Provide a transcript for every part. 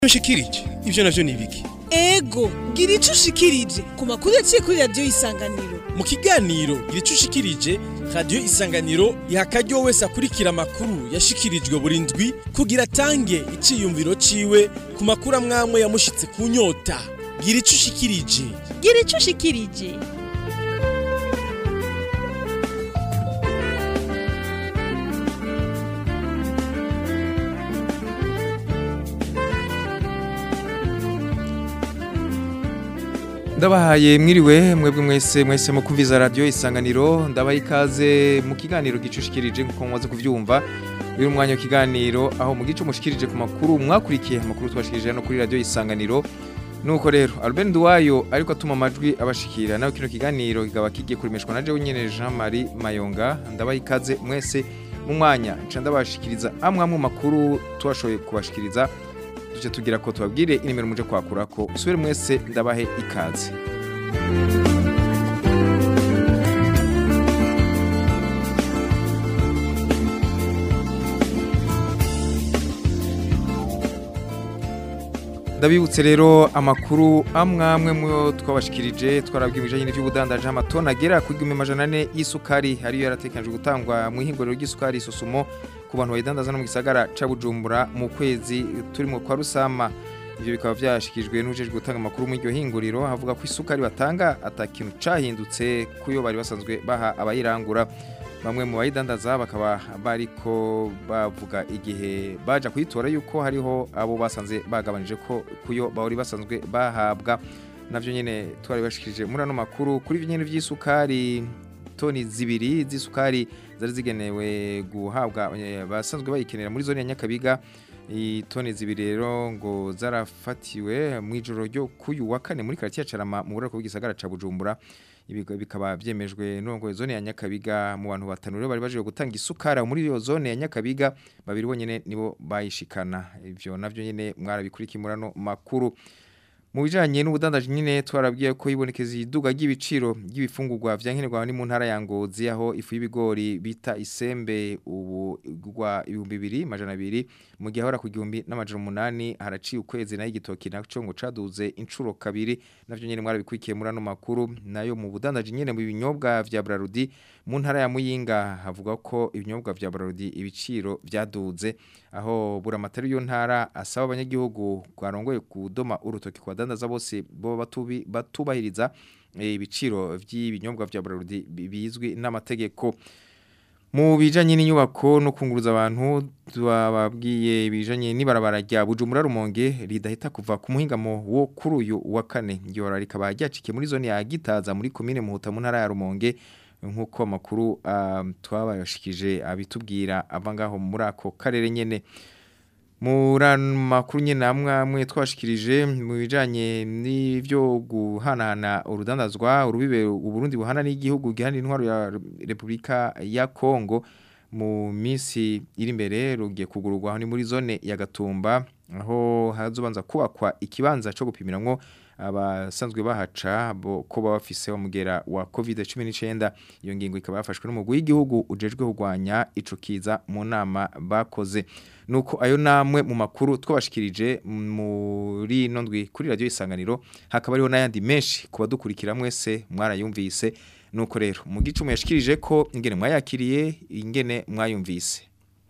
ushikirije ivyo navyo ni ibiki ego gira ico ushikirije ku makuru yaciye kuri radiyo isanganiro mu kiganiro gira ico ushikirije radiyo isanganiro iha akaryo wese akurikira amakuru yashikirijwe buri ndwi kugira atange iciyumviro ciwe ku makuru amwamwe yamushitse ku nyota gira ico ushikirije gira ico ushikirije ndabahaye mwiriwe mwebwe mwese mwese mu kumviza radio isanganiro ndabaha ikaze mu kiganiro gicushikirije nkuko mwaze kuvyumva uyu mwanya w'ikiganiro aho mu gice mushikirije ku makuru mwakurikiye amakuru twashikirije no kuri radio isanganiro nuko rero Albert Nduwayo ariko atuma amajwi abashikira nawe kino kiganiro kikaba kigiye kurimeshwa na jewe nyene Jean Marie Mayonga ndabaha ikaze mwese mu mwanya nca ndabashikiriza amwe amwe makuru twashoboye kubashikiriza tuje tugira ko tubabwire inimero muje kwakura ko usubire mwese ndabahe ikaze ndabibutse rero amakuru amwe amwe mu twabashikirije twarabwiye ibijanye n'ivy'ubudandaje amatoni agera ku igihumbi amajana ane y'isukari ariyo yaratekanijwe gutangwa mu ihinguriro ry'isukari isusumo ku bantu bayidandaza no mu gisagara ca Bujumbura mu kwezi turimo kwa Rusama ivyo bikaba vyashikijwe n'ujejwe gutanga amakuru mu iryo hinguriro havuga ko isukari batanga atakintu cahindutse kuyo bari basanzwe baha abayirangura bamwe mu bayidandaza bakaba bariko bavuga igihe baja kuyitora yuko hariho abo basanze bagabanije ko kuyo bari basanzwe bahabwa navyo nyene twari bashikirije muri ano makuru kuri ivyo nyene vy'isukari toni zibiri z'isukari zari zigenewe guhabwa eh, basanzwe bayikenera muri zone ya Nyakabiga itoni zibiri rero ngo zarafatiwe mu ijoro ryo kuyu wa kane muri quartier Carama mu burako bw'igisagara ca Bujumbura ibi bikaba byemejwe n'urongoye zone ya Nyakabiga mu bantu batanu rero bari baje gutanga isukara muri iyo zone ya Nyakabiga babiri bonyene nibo bayishikana ivyo navyo nyene mwarabikurikimurano makuru mu bijanye n'ubudandaji nyine twarabwiye ko ibonekeza iduga ry'ibiciro ry'ibifungurwa vyankenerwa ni mu ntara ya Ngozi aho ifu y'ibigori bita isembe ubu igwa ibihumbi bibiri majana abiri mu gihe ahora ku gihumbi n'amajana umunani haraciye ukwezi nayo igitoki naco ngo caduze incuro kabiri navyo nyene mwarabikwikiye muri ano makuru nayo mu budandaji nyene mu binyobwa vya Brarudi mu ntara ya Muyinga havuga ko ibinyobwa vya Brarudi ibiciro vyaduze aho buramatari yo ntara asaba abanyagihugu kwarongoye kudoma urutoki kwa dandaza bose bo batubi batubahiriza ibiciro vy'ibinyobwa vya Brarudi bizwi n'amategeko mu bijanye n'inyubako no kunguruza abantu twababwiye bijanye n'ibarabara rya Bujumbura Rumonge ridahita kuva ku muhingamo wo kuri uyu wa kane ngihora rikaba ryacikiye muri zone ya Gitaza muri commune Muhuta mu ntara ya Rumonge nkuko makuru uh, twabashikije abitubwira avangaho muri ako karere nyene Murano makuru nyene amwe amwe twashikirije mu bijanye n'ivyo guhanahana urudandazwa urubibe uburundi buhana n'igihugu gihana intwaro ya Republika ya Kongo mu misi iri imbere rugiye kugururwa aho ni muri zone ya Gatumba aho hazobanza kubakwa ikibanza cyo gupimiramwo abasanzwe bahaca bo ko bafise umugera wa COVID-19 iyo ngingo ikaba yafashwe n'umugwi w'igihugu ujejwe kugwanya ico kiza mu nama bakoze nuko ayo namwe mu makuru twabashikirije muri nondwi kuri radio isanganiro hakaba ariho n'ayandi menshi kuba dukurikira mwese mwarayumvise nuko rero mu gicumu yashikirije ko ingene mwayakiriye ingene mwayumvise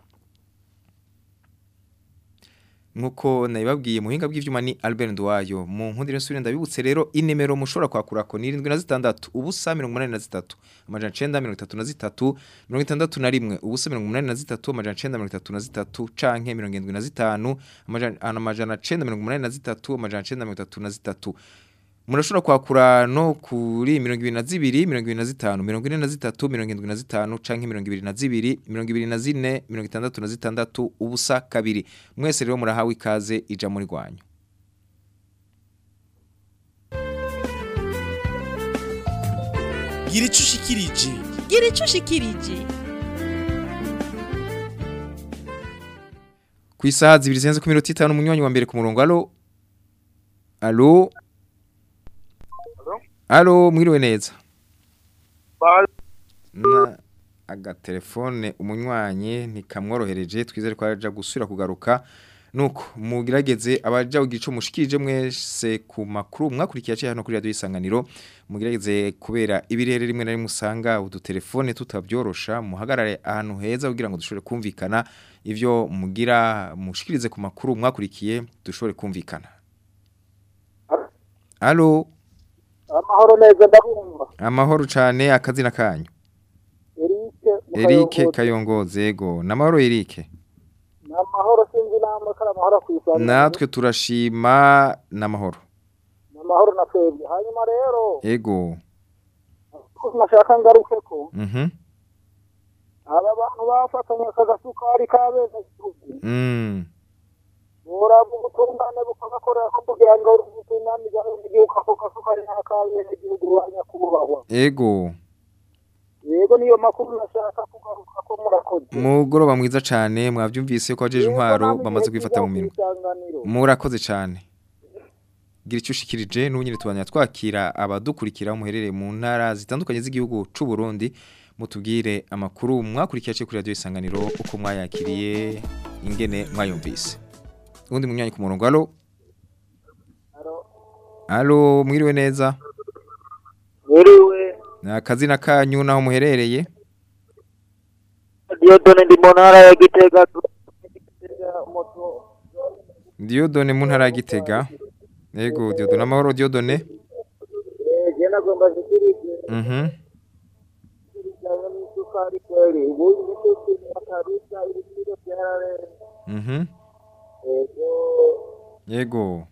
nkuko nabibabwiye muhinga bw'ivyuma ni Albert Ndwayo mu nkundire nsubire ndabibutse rero inimero mushobora kwakura ko ni 76 ubusa 83 amajana 933 61 ubusa 83 amajana 933 canke 75 amajana 983 amajana 933 Murashobora kwakura no kuri 22 25 43 75 canke 22 24 66 ubusa kabiri mwese rero murahawe ikaze ija muri rwanyu gira ico ushikirije gira ico ushikirije ku isaha zibiri zirenze ku minota itanu umunywanyi wa mbere ku murongo alo alo alo mwiriwe neza na agatelefone umunywanyi ntikamworohereje twizere ko aja gusubira kugaruka nuko mugerageze abaja kugira ico mushikirije mwese ku makuru mwakurikiye aciye hano kuri radio isanganiro mugerageze kubera ibirere rimwe na rimwe usanga udutelefone tutabyorosha muhagarare ahantu heza kugira ngo dushobore kumvikana ivyo mugira mushikirize ku makuru mwakurikiye dushobore kumvikana Allo amahoro neza ndabumva amahoro cane akazina kanyu Eric Eric Kayongoze ego namahoro Eric ni amahoro sinzi namwe kari amahoro ku isanga natwe turashima namahoro ni amahoro na twebwe hanyuma rero ego ko nashaka ngaruke ko mhm aba bantu bafatanye aka gasukari kabeza gihugu mm buraba ubutungane bukabakorera ko kugira ngo ubutungane bw'igihugu ako gasukari nta kabeza gihugu rwanya kubahwa ego yego niyo makuru nashaka kugaruka ko murakoze mugoroba mwiza cane mwavyumvise ko ajeje intwaro bamaze kwifata mu minwe murakoze cane gira icyo ushikirije n'ubunyine tubanya twakira abadukurikira muherereye mu ntara zitandukanye z'igihugu c'u Burundi mutubwire amakuru mwakurikiye aciye kuri radio isanganiro uko mwayakiriye ingene mwayumvise ubundi munyanya ku murongo allo allo mwiriwe neza Mwiriwe akazina kanyu naho muherereye Diodone ndi mu ntara ya Gitega Diodone mu ntara ya Gitega Yego Diodone amahoro Diodone je nagomba zikirije Mhm bijyanye n'isukari kweri ubu ibitetse akarusha ibiciro byararenze Mhm ego Yego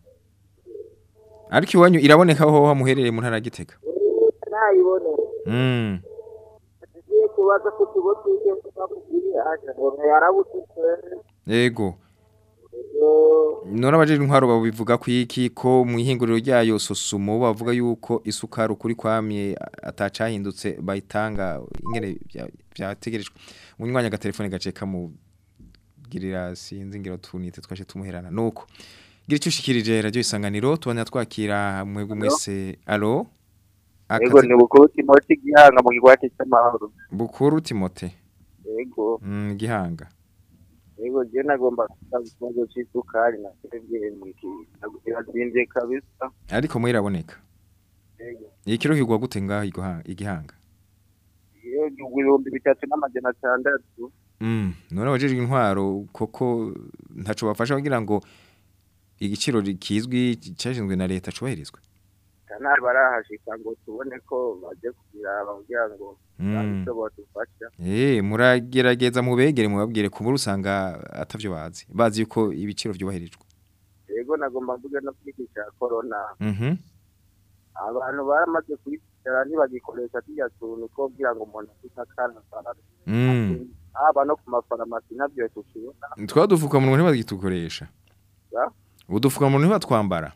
Ariko iwanyu iraboneka aho muherereye mu ntara ya Gitega nayibone Mm tugiye kubaza ku kigo cy'icyo bakubwiye aje ngo yarabutse Yego ego Nora abajeje intwaro babivuga ku iki ko mu ihinguriro ryayo sosumo bavuga yuko isukari ukuri kwamye atacahindutse bayitanga ingene bya- byategerejwe munywanya agatelefone gace kamugirira sinzi ngiro tunite twashe tumuherana nuko gira icyo ushikirije radio isanganiro tubanya twakira mwebwe mwese allo Ego ni bukuru Timoti gihanga mu kigwati cy'amahoro. bukuru Timote Ego, mm, gihanga ego je nagomba kubaza ikibazo cy'isukari na twebwe mu iki. Irazinze kabisa. ariko mwiraboneka Ego. ikiro kigwa gute ngaho igoha- igihanga Iyo ibihumbi bitatu n'amajana atandatu. Mm, none abajejwe intwaro koko ntaco bafasha kugira ngo igiciro kizwi cyashinzwe na leta cubahirizwe. Kanari barahashika ngo tubone ko baje kugira kugira ngo Mm. bahise badufasha. Eh, muragerageza mubegere mubabwire ku muri usanga atavyo bazi. Bazi yuko ibiciro vyubahirijwe. Ego nagomba mvuge no kwigisha corona. Mhm. Abantu baramaze kwicara ntibagikoresha tujya tuntu ko kugira ngo umuntu afite akana farasi. Mm. Aba no ku mafarumasi nabyo tukibona. Twadufuka mu ntibagitukoresha. Ya? Udufuka mu ntibатwambara.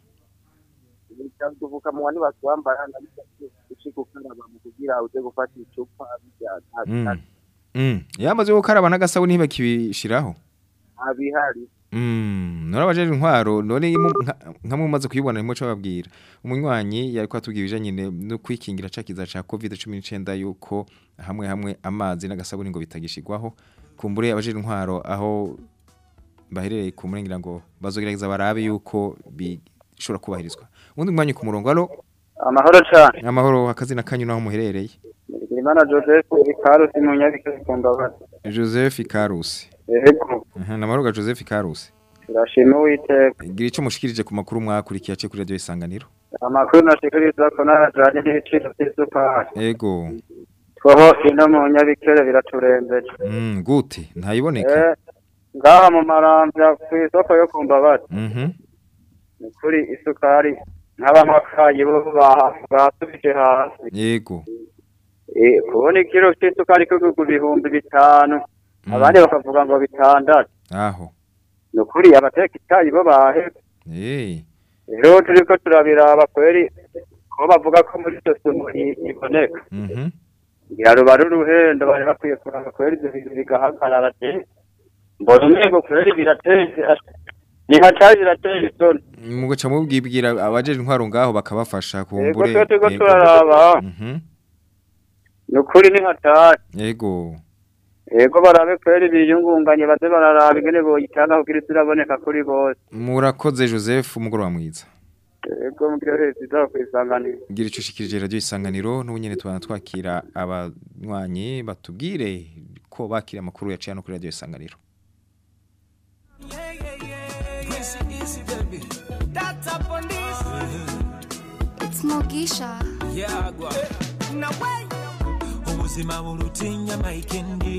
tuvuka mu wani batwambara ushika ukaraba mu kugira uje gufata icupa bijya Mm. Mm. Yamaze gukaraba n'agasabuni ntibakibishiraho. abihari Mm, nora bajeje intwaro none imu- nka- nka mumaze kuyibona nimwe cyo babwira. Umunywanyi yari kwatubwira ibijanye ne- no kwikingira cakiza ca COVID-19 yuko hamwe hamwe amazi n'agasabuni ngo bitagishigwaho. Kumbure abajeje intwaro aho baherereye ku murengira ngo bazogerageza barabe yuko bishobora kubahirizwa. Undi mwanya ku murongo alo amahoro cyane amahoro akazina kanyu naho muherereye. Imana Joseph Ikarusi mu nyabikere kumbabaza Joseph Karusi. yego Aha namaruga Joseph Karusi. turashima uwiteka Gira ico mushikirije ku makuru mwakurikiye aciye kuri radio isanganiro. amakuru nashikiriza ko narajanye n'ibiciro by'isukari Ego. twoho ino mu nyabikere biraturembeje Mm, gute ntayiboneka. Eh, ngaha mu marambya ku isoko yo kumbabaza Mhm. ni kuri isukari nk'abamakayi bo ba- basubije hasi Yego. Eh, kubona ikiro cy'isukari kigugu ibihumbi bitanu Mm. abandi bakavuga ngo bitandatu Aho. ni ukuri abateka itayi bo bahe Eh. rero turiko turabiraba kweri ko bavuga ko muri icyo sumu i- iboneka Mhm. ngira ruba ruruhendo bari bakwiye kuraba kweri ibyo bintu bigahagarara je mbona umengo kweri birateze ni hatari birateye isoni Mugaca mubwibwira abajeje intwaro ngaho bakabafasha yego kumbure. twe turiko Yego. turaraba Mhm. ni ukuri ni hatari Yego. Ego barabe kweri biyungunganye baze bararaba ingene boyitanga kugira isi iraboneka kuri bose. murakoze Joseph umugoroba mwiza Ego mugire heza izaho kwisanganira. gira icyo ushikirije radio isanganiro n'ubu nyene tubana twakira abanywanyi batubwire ko bakira amakuru yaciye no kuri radio isanganiro Smogisha. yagwa ubuzima burutinya maikendi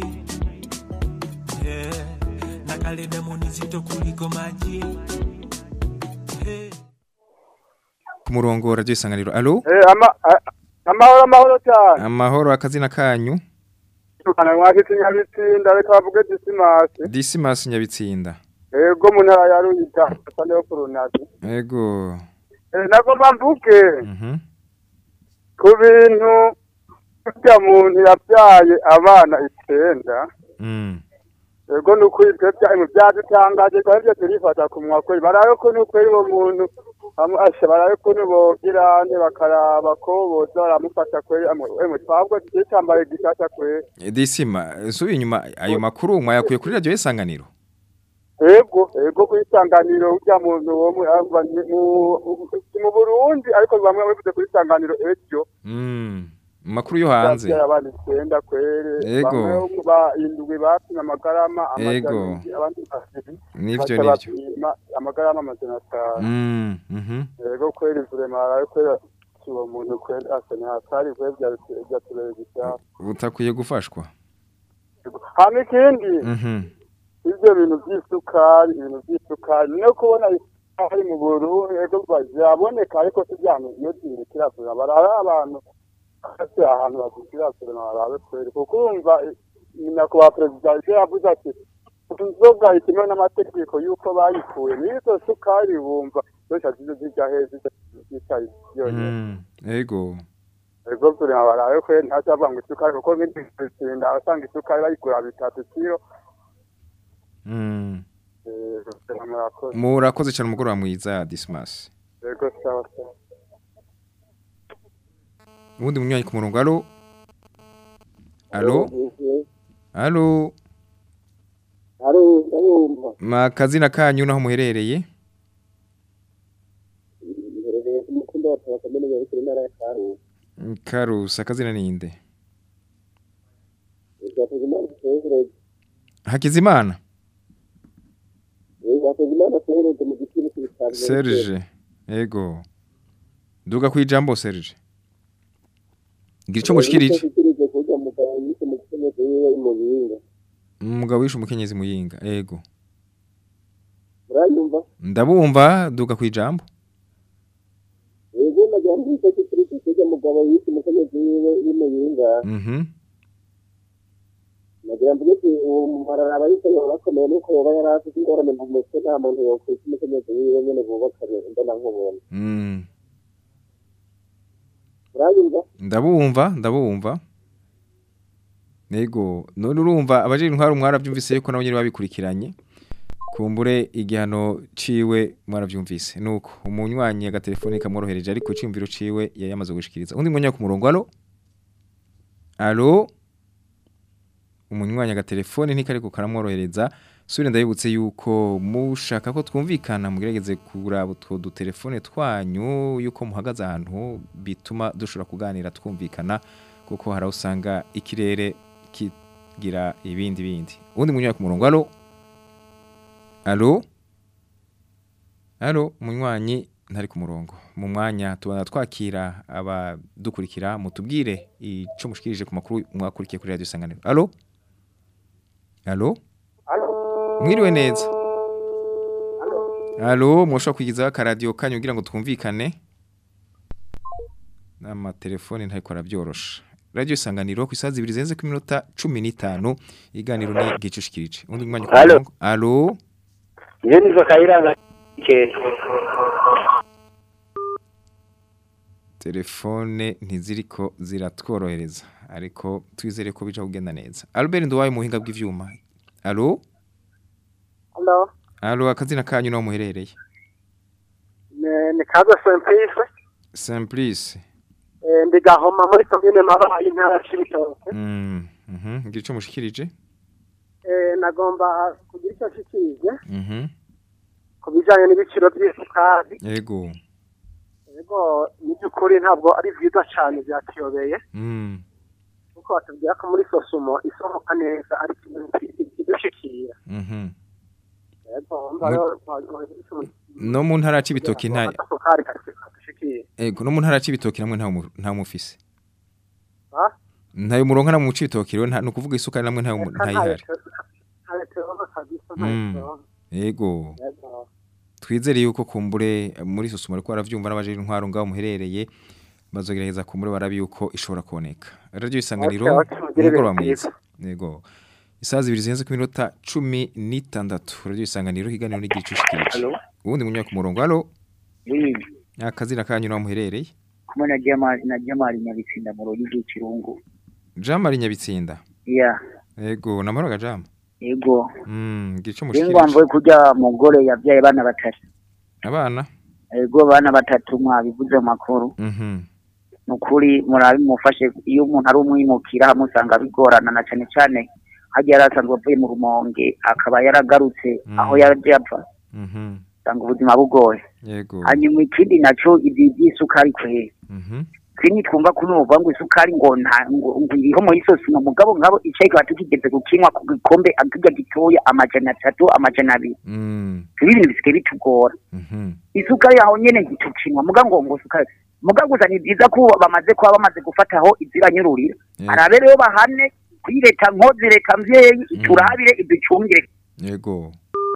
Yeah. nakalebe munizito kuliko maji Eh. ku murongo wa radio isanganiro alo Eh, ama, a- amahoro amahoro cyane amahoro akazina kanyu tukana mwakitse nyabitsinda reka bavuge disimasi Dismas Nyabitsinda ego mu ntara ya ruyita asane yo kurunazi ego eh, nagomba mvuge mhm ku bintu burya muntu yabyaye abana icenda mm ego ni ukuri twe bya- byadutangaje kandi byo turifata ku mwakwe barabe ko ni ukuri uwo muntu bamwe- asha barabe ko nibogira nte bakaraba ko boza baramufasha kweri emwe twabwo tutambaye gishasha kweri Disima subi inyuma ayo makuru mwayakuye kuri radio isanganiro ego ego kwisanganiro urya muntu wo mu ava ni mu si mu Burundi ariko bamwe bavuze kuri sanganiro ejo mm makuru yo hanze Bavyaye abana icenda kwere Ego. bamwe ba indwi bapimye amagarama Ego. amajana abandi babiri nivyo baca nivyo bapima amagarama amajana atanu mm mhm ego kweri vrema arabe kweri uwo muntu kweri asane hatari kweri vyatureye gishaka butakwiye gufashwa hama ikindi mhm ivyo bintu vy'isukari ibintu vy'isukari no kubona isukari mu Burundi ego vyaboneka ariko si vyantu iyo zirikira kure barabe abantu kasi ahantu bazikira kure barabe kweri kuko urumva eh, nyakubahwa perezida ivyo yavuze ati inzoga itemewe n'amategeko y'uko bayikuye n'izo sukari bumva zose zize zija hejuru zicaye yonyene mm ego ego kure barabe kweri ntacavuga ngo isukari kuko nk'indi bitsinda abasanga isukari bayigura bitatu kiro mm eh, murakoze murakoze cyane umugoroba mwiza Dismas ego sawa sawa ubundi munywanyi ku murongo alo alo alo Alo, ndabumva. makazina kanyu naho muherereye Mherereye ku mukunda wa Tawa Kamene ya Bikira Ntara ya Karusi. Karusi akazina ninde Twakoze Imana Sehereze. Hakizimana Twakoze Imana Sehereze mu giciro cy'ibitaro. Serge ego duga ku ijambo Serge gira icyo mushikirije Twakoze kujya mu gabo yise mu giciro yiwe mu binga. umugabo wishe umukenyezi muyinga ego Uranyumva? ndabumva duga ku ijambo Yego nagira ngo icyo giciro kujya mu gabo yise mu giciro yiwe mu binga. mhm Nagira ngo ati uwo mumarara abayise bakomeye nuko yoba yari afite ingorane mu mutwe nta muntu yokwita umukenyezi wiwe nyene bubakanye mbona nkubona. mm Uranyumva? ndabumva ndabumva ego none urumva abajiri intwaro mwarabyumvise yuko nabo nyine babikurikiranye kumbure igihano ciwe mwarabyumvise nuko umunywanyi agatelefone kamworohereje ariko iciyumviro ciwe yari yamaze gushikiriza undi munyanya ku murongo alo alo umunywanyi agatelefone ntikariko karamworohereza suri ndabibutse yuko mushaka ko twumvikana mugerageze kuraba utwo dutelefone twanyu yuko muhagaze ahantu bituma dushobora kuganira twumvikana kuko hari aho usanga ikirere kigira ibindi bindi ubundi munywanyi ku murongo alo alo alo umunywanyi ntari ku murongo mu mwanya tubona twakira abadukurikira mutubwire icyo mushikirije ku makuru mwakurikiye kuri radiyo isanganiro alo alo mwiriwe neza alo mwoshobora kwigizaho akaradiyo kanyu kugira ngo twumvikane n'amatelefone ntariko arabyorosha radiyo isanganiro ku isaha zibiri zirenze ku minota cumi n'itanu iganiro ni gicushikirije undi mwanya ku Alo. murongo alo iyo nizo kayiranga kera telefone ntiziriko ziratworohereza ariko twizere ko bija kugenda neza Albert Nduwaye mu buhinga bw'ivyuma alo Hello. alo akazina kanyu no muherereye Ni ni kaza Simplice. Simplice Eh ndi gahoma muri commune Mabayi ntara Cibitoke. mm mhm ngira ico mushikirije eh, nagomba kugira icyo nshikirije Mhm. ku bijyanye n'ibiciro by'isukari Yego. yego ni by'ukuri ntabwo ari byiza cyane byatuyobeye Mm. kuko batubwira ko muri sosumo isohoka neza ariko ikidushikira Mhm. yego mba rero twagiye No mu ntara y'ibitoki nta isukari kadushikira Ego no mu ntara y'ibitoki namwe nta mu- nta mufise. ha Ntayo muronka na mu cibitoki rero nta nukuvuga isukari namwe nta ntayihari. ntayo kabisa Mm. ntayo Yego. yego Twizere yuko kumbure eh, muri susuma ariko baravyumva n'abaje intwaro ngaho muherereye bazogerageza kumbure barabi yuko ishobora kuboneka. Radio isanganiro Okay, okay, mugire umugoroba ibihe mwiza. Yego. Isaha zibiri zirenze ku minota cumi n'itandatu. Radio isanganiro ikiganiro n'igicushikirije. Ubundi munywa ku murongo. Halo. Oui, Akazina kanyu naho muherereye. kumwe na Jamali na Jamali Nyabitsinda mu rogi rw'ikirungu. Jamari Nyabitsinda. Yeah, Yego, namahoro gajama. ego. Mm, gico Ingwa mushikirije. mvuye kurya mugore yavyaye bana batatu. Abana. Ego bana batatu mwabivuze mu makuru. Mhm. Nukuri murabi mufashe iyo umuntu ari umwimukira hamusanga bigorana na cane cane hajya yarasanzwe avuye mu rumonge akaba yaragarutse Mm. aho yaje apfa Mhm. usanga ubuzima bugoye Yego. hanyuma ikindi naco ibi by'isukari kwera Mhm. Sini twumva kunuva ngo isukari ngo nta ngo ngo iriho muri sosi mu mugabo ngabo icayi kiba tukigeze gukinywa ku gikombe akirya gitoya amajana atatu amajana abiri Mm. ibi bintu bisigaye bitugora Mhm. isukari yaho nyene ntitukinywa muga ngo ngo isukari muga gusa ni byiza ko bamaze kuba bamaze gufataho iziranyururira Yego. arabe rero bahane kuri leta nkozi leta mvyeyi iturabire iducungire Yego.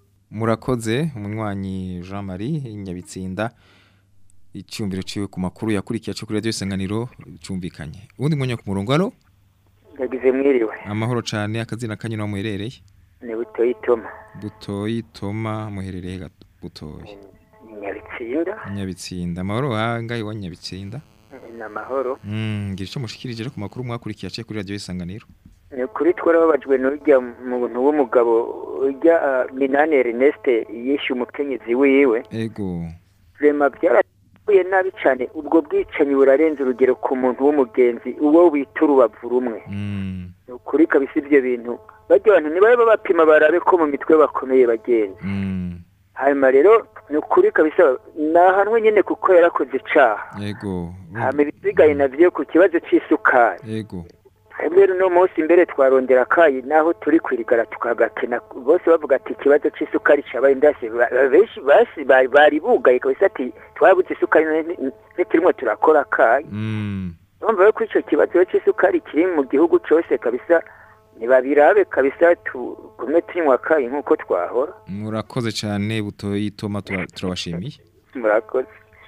Murakoze umunywanyi Jean Marie Nyabitsinda icyumviro ciwe ku makuru yakurikiye cyo kuri radio isanganiro cyumvikanye. Ubundi mwanya ku murongo halo. yagize mwiriwe Amahoro cane akazina kanyu naho muherereye. ni butoyi toma Butoyi Toma muherereye gato Butoyi. nyabitsinda Nyabitsinda. Amahoro hangaye wa Nyabitsinda. ni amahoro Mm, ngira ico mushikirije rero ku makuru mwakurikiye cyo kuri radio isanganiro. ni ukuri twarababajwe n'urya muntu w'umugabo urya ah, minani ernest yishe umukenyezi wiwe Ego. rema byarahuye nabi cyane ubwo bwicanyi burarenze urugero ku muntu w'umugenzi uwo wita urubavu rumwe Mm. ni ukuri kabisa ibyo bintu bajya abantu ntibabe bapima barabe ko mu mitwe bakomeye bagenzi Mm. hanyuma rero ni ukuri kabisa nahanwe nyine kuko yarakoze icaha Ego. hama ibisigaye navyo ku kibazo c'isukari Ego. twebwe rero uno munsi mbere twarondera akayi naho turi kwirigara tukagakena bose bavuga ati ikibazo c'isukari cabaye ndase ba- benshi basi bari bari bugaye kabisa ati twabuze isukari none turimo turakora akayi Mm. urumva rero ko ico kibazo rero c'isukari kiri mu gihugu cose kabisa ntibabirabe kabisa tugume tunywa akayi nk'uko twahora Murakoze cyane Butoyi Toma tura- turabashimiye. murakoze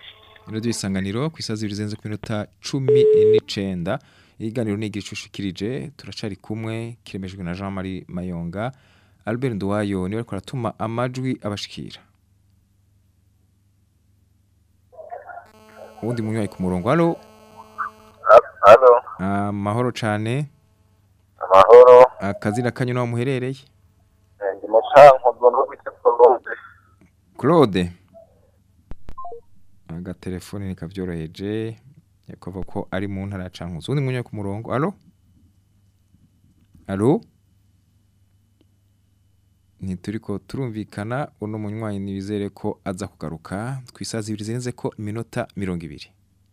Radio isanganiro ku isazi bizenze ku minota 19 iganiro ni igicushikirije turacari kumwe kiremejwe na Jean Marie Mayonga Albert Nduwayo niwe ariko aratuma amajwi abashikira Undi munywayi ku murongo halo Halo, amahoro cane amahoro. akazina kanyu naho muherereye Eh, Ndi mucanko ngomba kwita Colombe. Claude agatelefone nikavyoroheje yakovuga ko ari mu ntara ya Cankuzo undi munywayi ku murongo halo halo ntituriko turumvikana uno munywanyi nibizere ko aza kugaruka twisaza ibiri zirenze ko iminota mirongo ibiri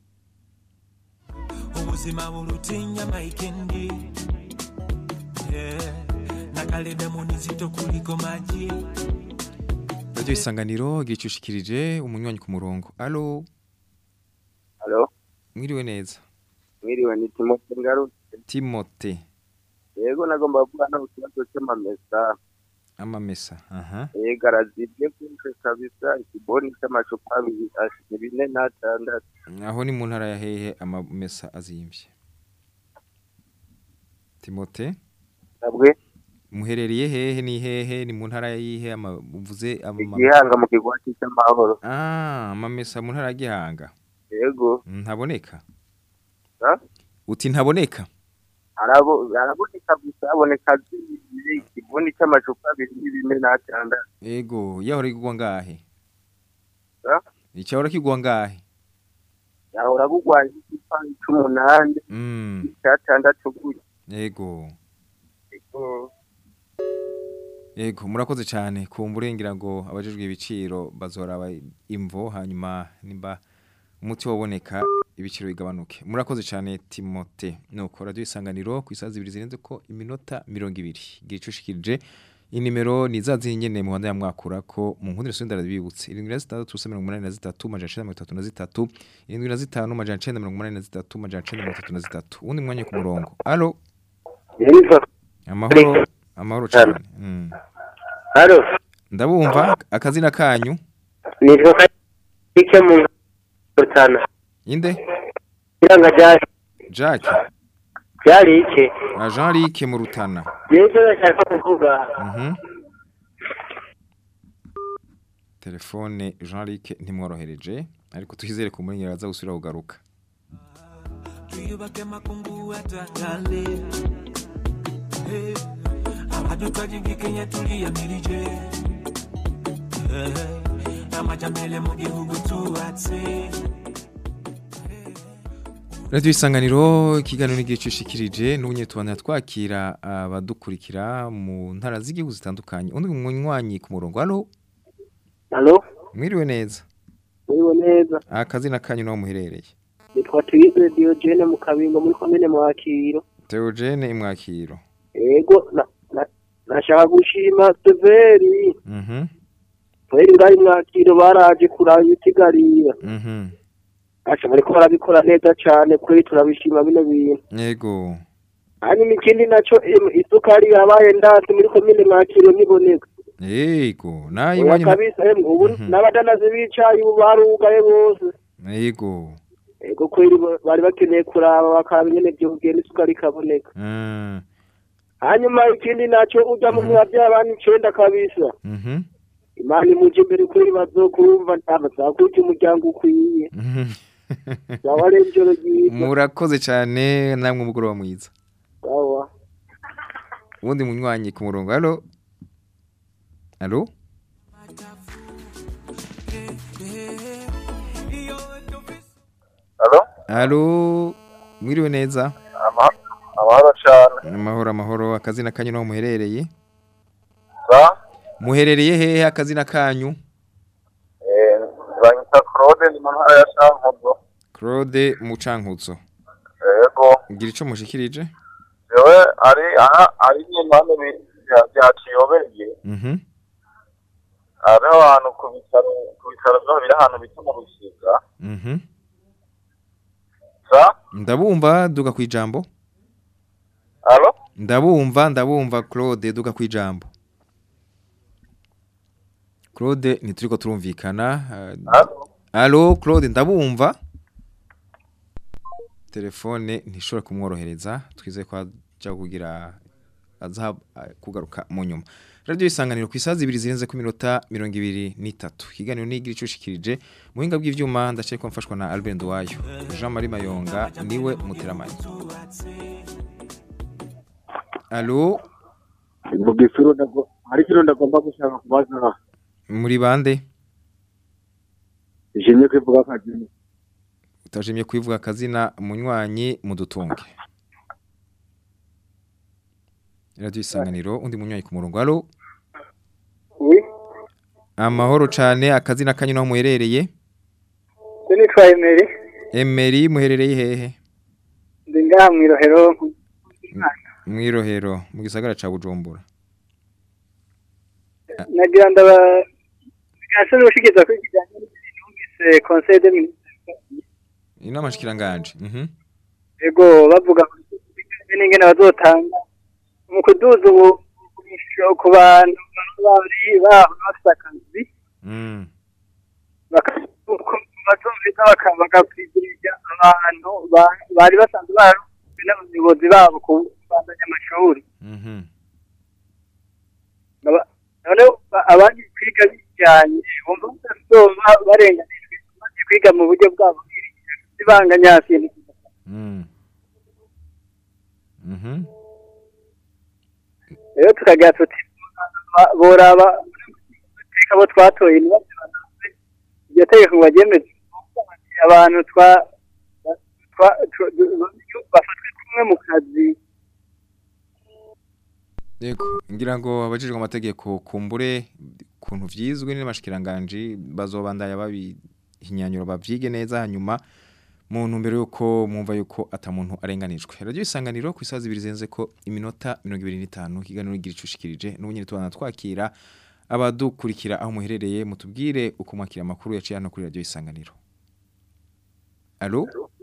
ubuzima burutinya maikendi yeah. nakalenda munizito kuliko maji radio isanganiro gicushikirije umunywanyi ku murongo halo Halo, mwiriwe neza mwiriwe ni Timote Ngarutse. Timote Yego nagomba kuvuga no ku kibazo cy'amamesa. amamesa aha Yego arazibye kwinshi kabisa ikiboni cy'amacupa abiri ashije bine n'atandatu. aho ni mu ntara ya hehe amamesa azimvye Timote Nabwe muherereye hehe ni hehe ni mu ntara yihe ama- uvuze ama- igihanga mu kigwati cy'amahoro. ah amamesa mu ntara ya Gihanga Yego. ntaboneka Ha? uti ntaboneka Arabo araboneka gusa aboneka zibiri ikiboni cy'amacupa abiri n'ibine n'atandatu. ego yahora kigwa ngahe Ha? icyahora kigwa ngahe Yahora kugwaye icupa cy'umunani mm icyatandatu gutya. ego Yego. Ego murakoze cyane kumburengira ngo abajejwe ibiciro bazoraba imvo hanyuma nimba umuti waboneka ibiciro bigabanuke murakoze cyane Timote nuko radio isanganiro ku isazi ibiri zirenze ko iminota 200 gicushikirije inimero ni zazi nyene mu handa ya mwakura ko mu nkundire sunda rabibutse 7683 majana 33 75 majana 983 majana 933 undi mwanya ku murongo allo amahoro amahoro cyane mm. Halo, ndabumva akazina kanyu nitwa Kike mu Rutana. inde Iranga ryari Jack ryari iki? na Jean Luc mu rutana Yewe ndashaka kuvuga. mhm telefone Jean Luc ntimworohereje ariko twizere ko muri aza gusubira kugaruka tuyubake makungu atakale hey. amadukajigi kenya tuliyamirije hey. amajambele mu gihugu tubatse Radio isanganiro ikiganiro n'igihe cyushikirije n'ubunye tubana twakira abadukurikira mu ntara z'igihugu zitandukanye undi munywanyi ku murongo allo Halo, mwiriwe neza muriwe neza. akazina kanyu naho muherereye Nitwa Tuyize Diogene mu Kabingo muri komine Mwakiro. Theogene imwakiro Ego, na, na, nashaka gushima Severi. mhm Severi ngari Mwakiro baraje kuraba ibitigarira. mhm Acha bariko barabikora neza cane kuri turabishima bino bintu. yego Hanyuma ikindi naco em, isukari yabaye ndazi muri komine Mwakiro niboneka. yego nayi Oya wanyu kabisa em, ubu n'abadanazi bicaye ubu barugaye bose. yego Ego kweri ba- bari bakeneye kuraba bakaba nyene byo kugenda isukari ikaboneka. mm hanyuma ikindi nacyo ujya mu biba by'abana icenda kabisa mhm imana imuje imbere kuri bazokumva ntabazakurya umuryango ukwiye sawa rero ijoro ryiza murakoze cyane namwe umugoroba mwiza sawa ubundi munywanyi ku murongo allo allo Halo? allo mwiriwe neza Ama- Amahoro cyane. amahoro amahoro akazina kanyu naho muherereye Sa? muherereye hehe akazina kanyu Eh, banyita Claude ni mu ntara ya Shankuzo. Claude Mucankutso Yego. ngira ico mushikirije Yewe ari aha ari nyimane bya bya Kiyobeye. mhm Hariho ahantu ku bitaro ku bitaro byo biri ahantu bita mu Rusiga. mhm Sa? ndabumva duga kwijambo Halo? ndabumva ndabumva Claude duga kwijambo Claude nituriko turumvikana uh, Allo Claude ndabumva telefone ntishobora kumworohereza twizeye ko ajya kugira aza kugaruka mu nyuma radio isanganiro ku isazi ibiri zirenze ku minota mirongo ibiri n'itatu ikiganiro nigira icushikirije muhinga bw'ivyuma ndaciye ko mfashwa na Albert Nduwayo Jean Marie Mayonga niwe muteramanye Allo mu gisuru ndago hari kiro ndagomba gushaka kubaza muri bande jimye kwivuga akazina utajimye kwivuga akazina munywanyi mudutunge radio isanganiro undi munywanyi ku murongo allo Oui, amahoro cane akazina kanyu naho muherereye je nitwa Emery, Emery muherereye hehe ndi ngaha mw'irohero mwirohero mu gisagara ca Bujumbura nagira ndaba gase n'ushikiza kuri kijanye n'umvise conseil de ministre inama shikiranganje mhm ego bavuga ko bijanye n'ingene bazotanga mu kuduza ubu ku bantu bari baho bafise akazi mm bazumvita bakakwigirira abantu ba- bari basanzwe bararuzwe n'abayobozi babo kubandanya amashuri mhm Aba- none ba- abandi kwiga bijyanye bumva batazoba barenganijwe bagiye kwiga mu buryo bwabo bibanganya kintu mm mhm rero tukagira tuti ba- boraba iteka abo twatoye ntibazibanaze iryo tegeko ngo baryemeze abantu twa twa- twa- bafatwe kumwe mu kazi Yego, ngira ngo abajijwe amategeko kumbure kuntu vyizwe n'amashikiranganje bazobandaya babihinyanyuro bavyige neza hanyuma mu ntumbero yuko mwumva yuko ata muntu arenganijwe. Radio isanganiro ku isazi ibiri zenze ko iminota 25 kiganiro igira icushikirije n'ubunyene tubana twakira abadukurikira aho muherereye mutubwire uko mwakira amakuru yaciye hano kuri radio isanganiro. Allo?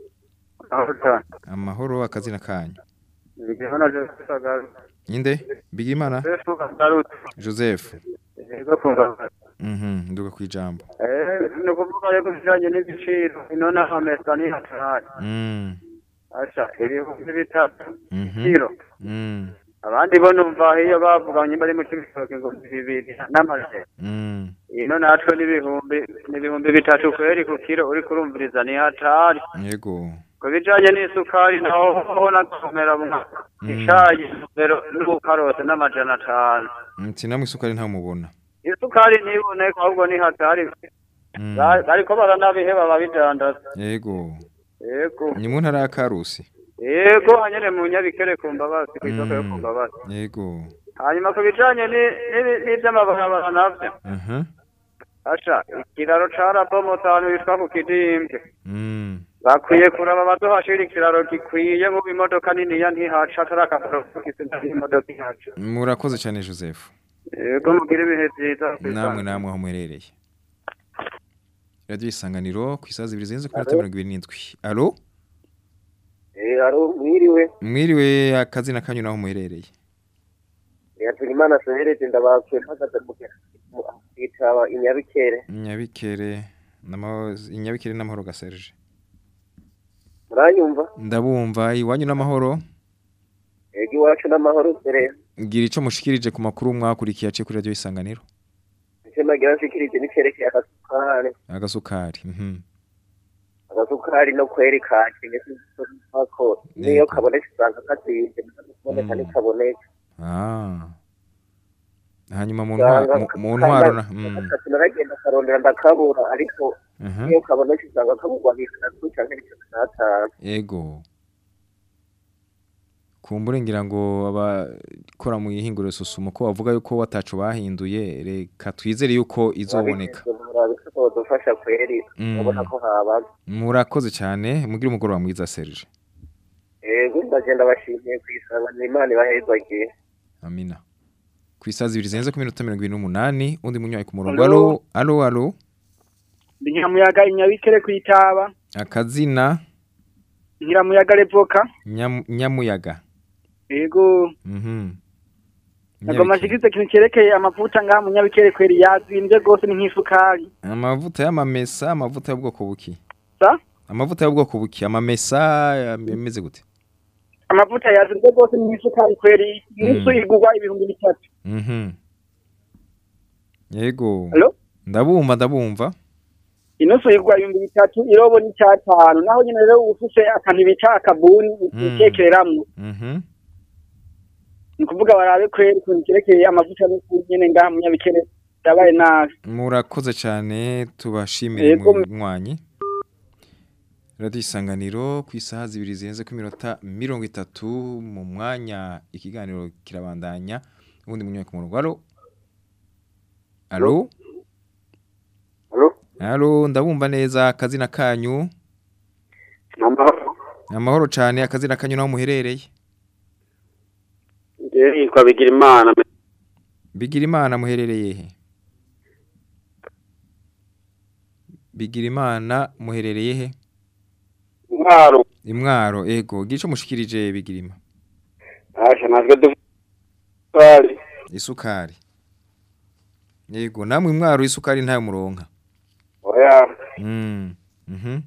Amahoro akazina kanyu. Bigimana Joseph Agaru. Ninde? Bigimana? Joseph Agaru. Joseph. Ego kumva. Mhm, nduga kwijambo. Eh, no kuvuga rero bijanye n'ibiciro inona amesa ni hatari. Mm. Acha, ibihumbi bitatu. Mhm. Kiro. Mm. Abandi bo numva iyo bavuganye bari mu cibitoke ngo bibiri n'amaje. Mm. Ino natwe n'ibihumbi n'ibihumbi bitatu kweri ku kiro uri kurumviriza ni hatari. Yego. Ku bijanye n'isukari naho ho nakomera mu icayi rero n'ubukarose n'amajana atanu. Nti namwe isukari nta mubona. Isukari ntiboneka ahubwo ni hatari. Ba- Bariko baranabiheba babidandaza. Yego. Yego. Ni mu ntara ya Karusi. Yego hanyene mu nyabikere ku mbabazi kw'isoko yo ku mbabazi. Yego. Hanyuma ku bijanye ni- ni- n'ivy'amabarabara navyo. Mhm. Asha, ikiraro carabomotse ahantu bitwa ku Kidimbi. Mm. Bakwiye kuraba bazohashira ikiraro gikwiye mu imodoka niniya ntihaca atari akamaro k'isi imodoka ihaca. Murakoze cyane Joseph. Yego mugire ibihe vyiza. Namwe namwe aho muherereye. Radio isanganiro ku isazi ibiri zenze ku minota 27. Allo? Eh, aro mwiriwe. Mwiriwe akazina kanyu naho muherereye. Yatugimana Sehereze ndabakwe mpagaze mu kitaba inyabikere. Nyabikere namaho inyabikere n'amahoro ga Serge. Muranyumva? Ndabumva iwanyu n'amahoro. Ego iwacu n'amahoro sere. Gira ico mushikirije ku makuru mwakurikiye ace kuri radio isanganiro. Icyo nagira nshikirije n'icyerekeye agasukari. Agasukari. Mhm. Agasukari no kweri kakenye ko niyo kaboneka usanga kazibye kaboneka ntikaboneka. Ah. Hanyuma mu Usanga ntwa- mu- mu ntwaro na mm. gatatu naragenda karondera ndakabura ariko Mhm. niyo kaboneka usanga kaburwa bitatu canke bitatu n'atanu. Ego. Kumbure ngira ngo abakora mu ihinguriro susumo ko bavuga yuko watacu bahinduye reka twizere yuko izoboneka. dufasha kweri Mm. urabona ko habaga Murakoze cyane mugire umugoroba mwiza Serge. ego ndagenda bashimiye kwisabana imana ibahezagiye Amina. Ku isazi ibiri zenze ku minota 28 undi munywayi ku murongo. Allo? Allo, allo, allo. ndi nyiramuyaga inyabikere kwitaba Akazina nyiramuyaga revoka nyam, nyamuyaga. yego Mhm. nagoma nshikirize ikintu cyerekeye amavuta ngaha mu nyabikere kweri yazimvye rwose ni nk'isukari Amavuta y'amamesa, amavuta y'ubwoko buki? sa Amavuta y'ubwoko buki? Amamesa yameze gute? amavuta yazimvye rwose ni nk'isukari kweri inusu igurwa ibihumbi bitatu Mhm. Yego. Allo? Ndabumva ndabumva. inusu igurwa ibihumbi bitatu irobo ni icyatanu naho nyine rero ufise akantu bita akabuni utekereramwo Mhm. ni ukuvuga barabe kweri ukuntu cyerekeye amavuta n'ukuntu nyene ngaha mu nyabikere yabaye nabi Murakoze cyane tubashimire Yego. munywanyi. Radio isanganiro ku isaha zibiri zirenze ku minota mirongo itatu mu mwanya ikiganiro kirabandanya ubundi munywanyi ku murongo. Allo? Allo? Allo? Allo, ndabumva neza akazina kanyu. amahoro Amahoro cyane akazina kanyu naho muherereye. njyewe yitwa Bigirimana Bigira imana muherereye he? Bigira imana muherereye he? Mwaro Imwaro ego gico mushikirije bigirima. asha natwe dufari Isukari. Yego namwe imwaro isukari ntayo muronka. oya Mm. Mhm.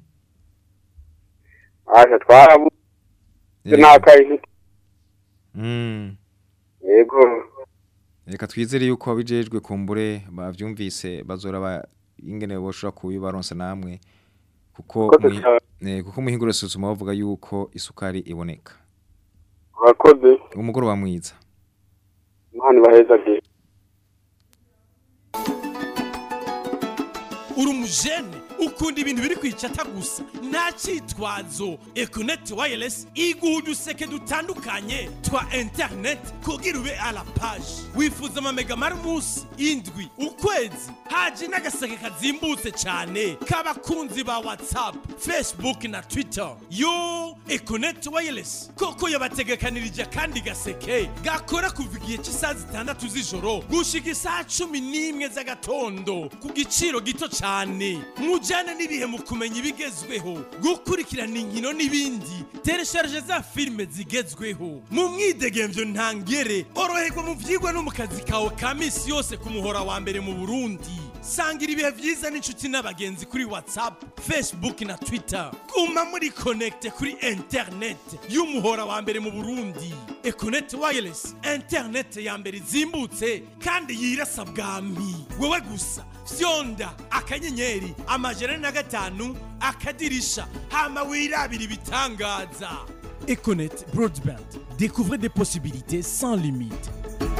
asha twarabu Yego. nakayi Mm. yego Reka twizere yuko abijejwe kumbure bavyumvise bazora ba ingene boshora kubibaronsa namwe kuko Koze mwi- cyane. eh, kuko muhingura suzuma bavuga yuko isukari iboneka. urakoze Umugoroba mwiza. imana ibahezagiye uri umujene ukunda ibintu biri kwicata gusa nta cyitwazo econet wireless iguha uduseke dutandukanye twa internet kugira ube a la page wifuza amamega mari umunsi indwi ukwezi haje n'agaseke kazimbutse cyane k'abakunzi ba whatsapp facebook na twitter yo econet wireless koko yabategekanirije akandi gaseke gakora kuva igihe cy'isaha zitandatu z'ijoro gushika isaha cumi n'imwe z'agatondo ku giciro gito cyane mujyane n'ibihe mu kumenya ibigezweho gukurikirana inkino n'ibindi teresharije za filime zigezweho mu mwidegemvyo ntangere oroherwa mu vyigwa no mu kazi kawe ka misi yose ku muhora wa mbere mu burundi sangira ibihe vyiza n'inshuti n'abagenzi kuri whatsapp facebook na twitter guma muri connecte kuri internet y'umuhora wa mbere mu burundi econet wireless internet ya mbere izimbutse kandi yirasa bwami wewe gusa fyonda akanyenyeri amajana na gatanu akadirisha hama wirabira ibitangaza econet broadband découvrez des possibilités sans limite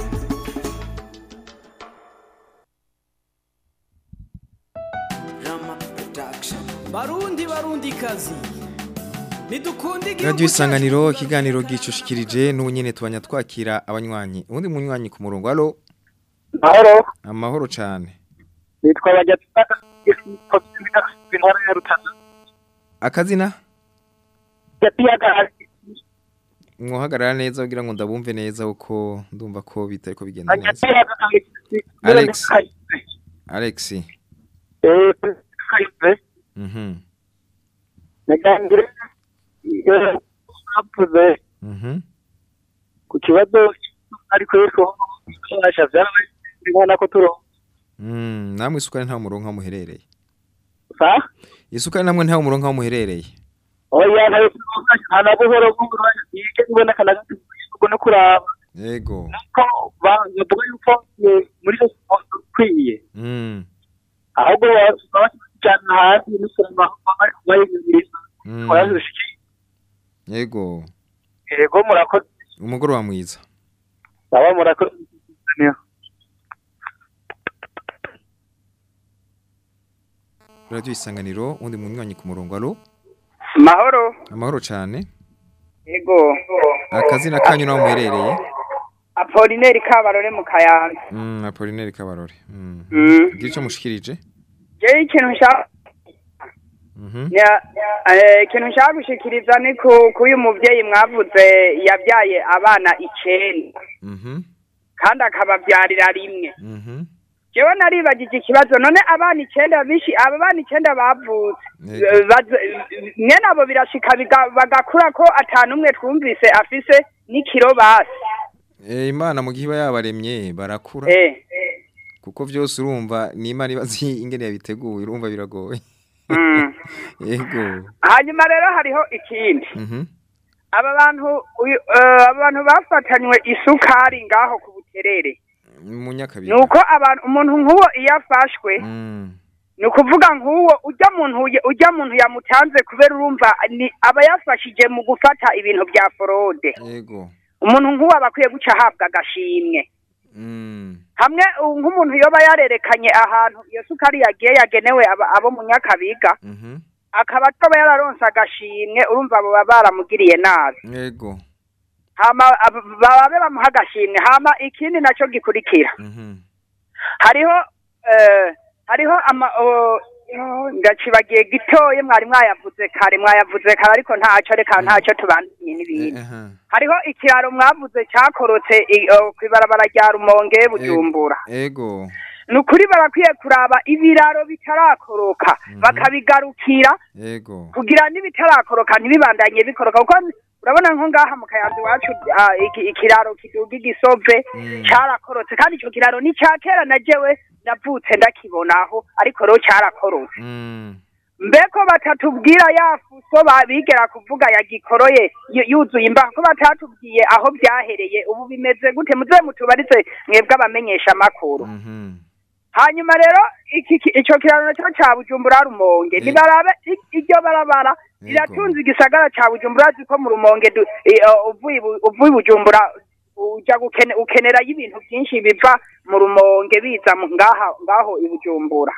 barundi barundi kazi nidukunde Radio Isanganiro ikiganiro gicushikirije n'ubu nyene tubanya twakira abanywanyi ubundi munywanyi ku murongo allo Mahoro amahoro cyane nitwa Bajyataka intara ya Rutana akazina yapiyaga mwohagarara neza kugira ngo ndabumve neza uko ndumva ko bitariko bigenda neza yapiyaga Alex Alex eh kaife mhm nagangire apuze mhm ku kibazo ariko yuko twasha vyarabaye ndibona ko turo mm namwe isukari nta murongo aho muherereye sa isukari namwe nta murongo aho muherereye oya nayo ana buhoro buhoro yike ibona kana gato no kuraba yego ko bavuga yuko eh, muri yo kwiye mm ahubwo babajyana hasi n'usanga bari kubayigurisa mm. barazishiki yego yego murakoze umugoroba mwiza baba murakoze Radio Isanganiro undi munywanyi ku murongo allo mahoro amahoro cyane yego akazina kanyu naho muherereye apolineri kabarore mu kayanza mm Apollinaire Kabarore mm Mm. gira ico mushikirije jewe ikintu nshaka mhm Ya- eh, ikintu nshaka gushikiriza ni ku k'uyu muvyeyi mwavuze yabyaye abana icenda mhm kandi akabavyarira rimwe mhm jewe naribagije ikibazo none abana icenda bishi aba bana icenda bavutse Yego. eh, baze- mwene abo birashika biga- bagakura ko atanu umwe twumvise afise n'ikiro basi Eh imana mu gihe iba yabaremye barakura eh kuko byose urumva ni imana ibazi ingene yabiteguye urumva biragoye Mm. yego hanyuma rero hariho ikindi mhm aba bantu uyu- eh, aba bantu bafatanywe isukari ngaho ku buterere mu nyakabiri nuko abantu umuntu nk'uwo iyo afashwe mm ni ukuvuga nk'uwo ujya muntu ye- ujya muntu yamutanze kubera urumva ni aba yafashije mu gufata ibintu bya forode yego umuntu nk'uwo aba akwiye guca ahabwa agashimwe mm hamwe uh, nk'umuntu yoba yarerekanye ahantu iyo sukari yagiye yagenewe aba- abo mu nyakabiga mhm akaba atoba yararonse agashimwe urumva abo baba baramugiriye nabi yego hama ab- babe bamuha agashimwe hama ikindi nacyo gikurikira mhm hariho eh, hariho ama o- yo, ndacibagiye gitoye mwari mwayavuze kare mwayavuze kare ariko ntacyo reka ntacyo tubandanye n'ibindi aha hariho ikiraro mwavuze cyakorotse i- o, kw'ibarabara rya rumonge bujumbura yego ni ukuri barakwiye kuraba ibiraro bitarakoroka bakabigarukira yego kugira n'ibitarakoroka ntibibandanye bikoroka kuko urabona nko ngaha mu kayanza iwacu ah, iki- ikiraro kiduga igisove cyarakorotse kandi icyo kiraro ni icya kera na jewe navutse ndakibonaho ariko rero cyarakorotse mm mbeko batatubwira ya fuso babigera kuvuga yagikoroye yu- yuzuye imbaho ko batatubwiye aho byahereye ubu bimeze gute muze mutubarize mwebwe abamenyesha amakuru mhm hanyuma rero iki ki- ico kiraro nacyo ca bujumbura rumonge nibarabe i- iryo barabara riratunze igisagara ca bujumbura ziko mu rumonge du- i- uh, uvuye ibu- uvuye i bujumbura uja gukene ukenera y'ibintu byinshi biva mu rumonge biza mu- ngaha ngaho i bujumbura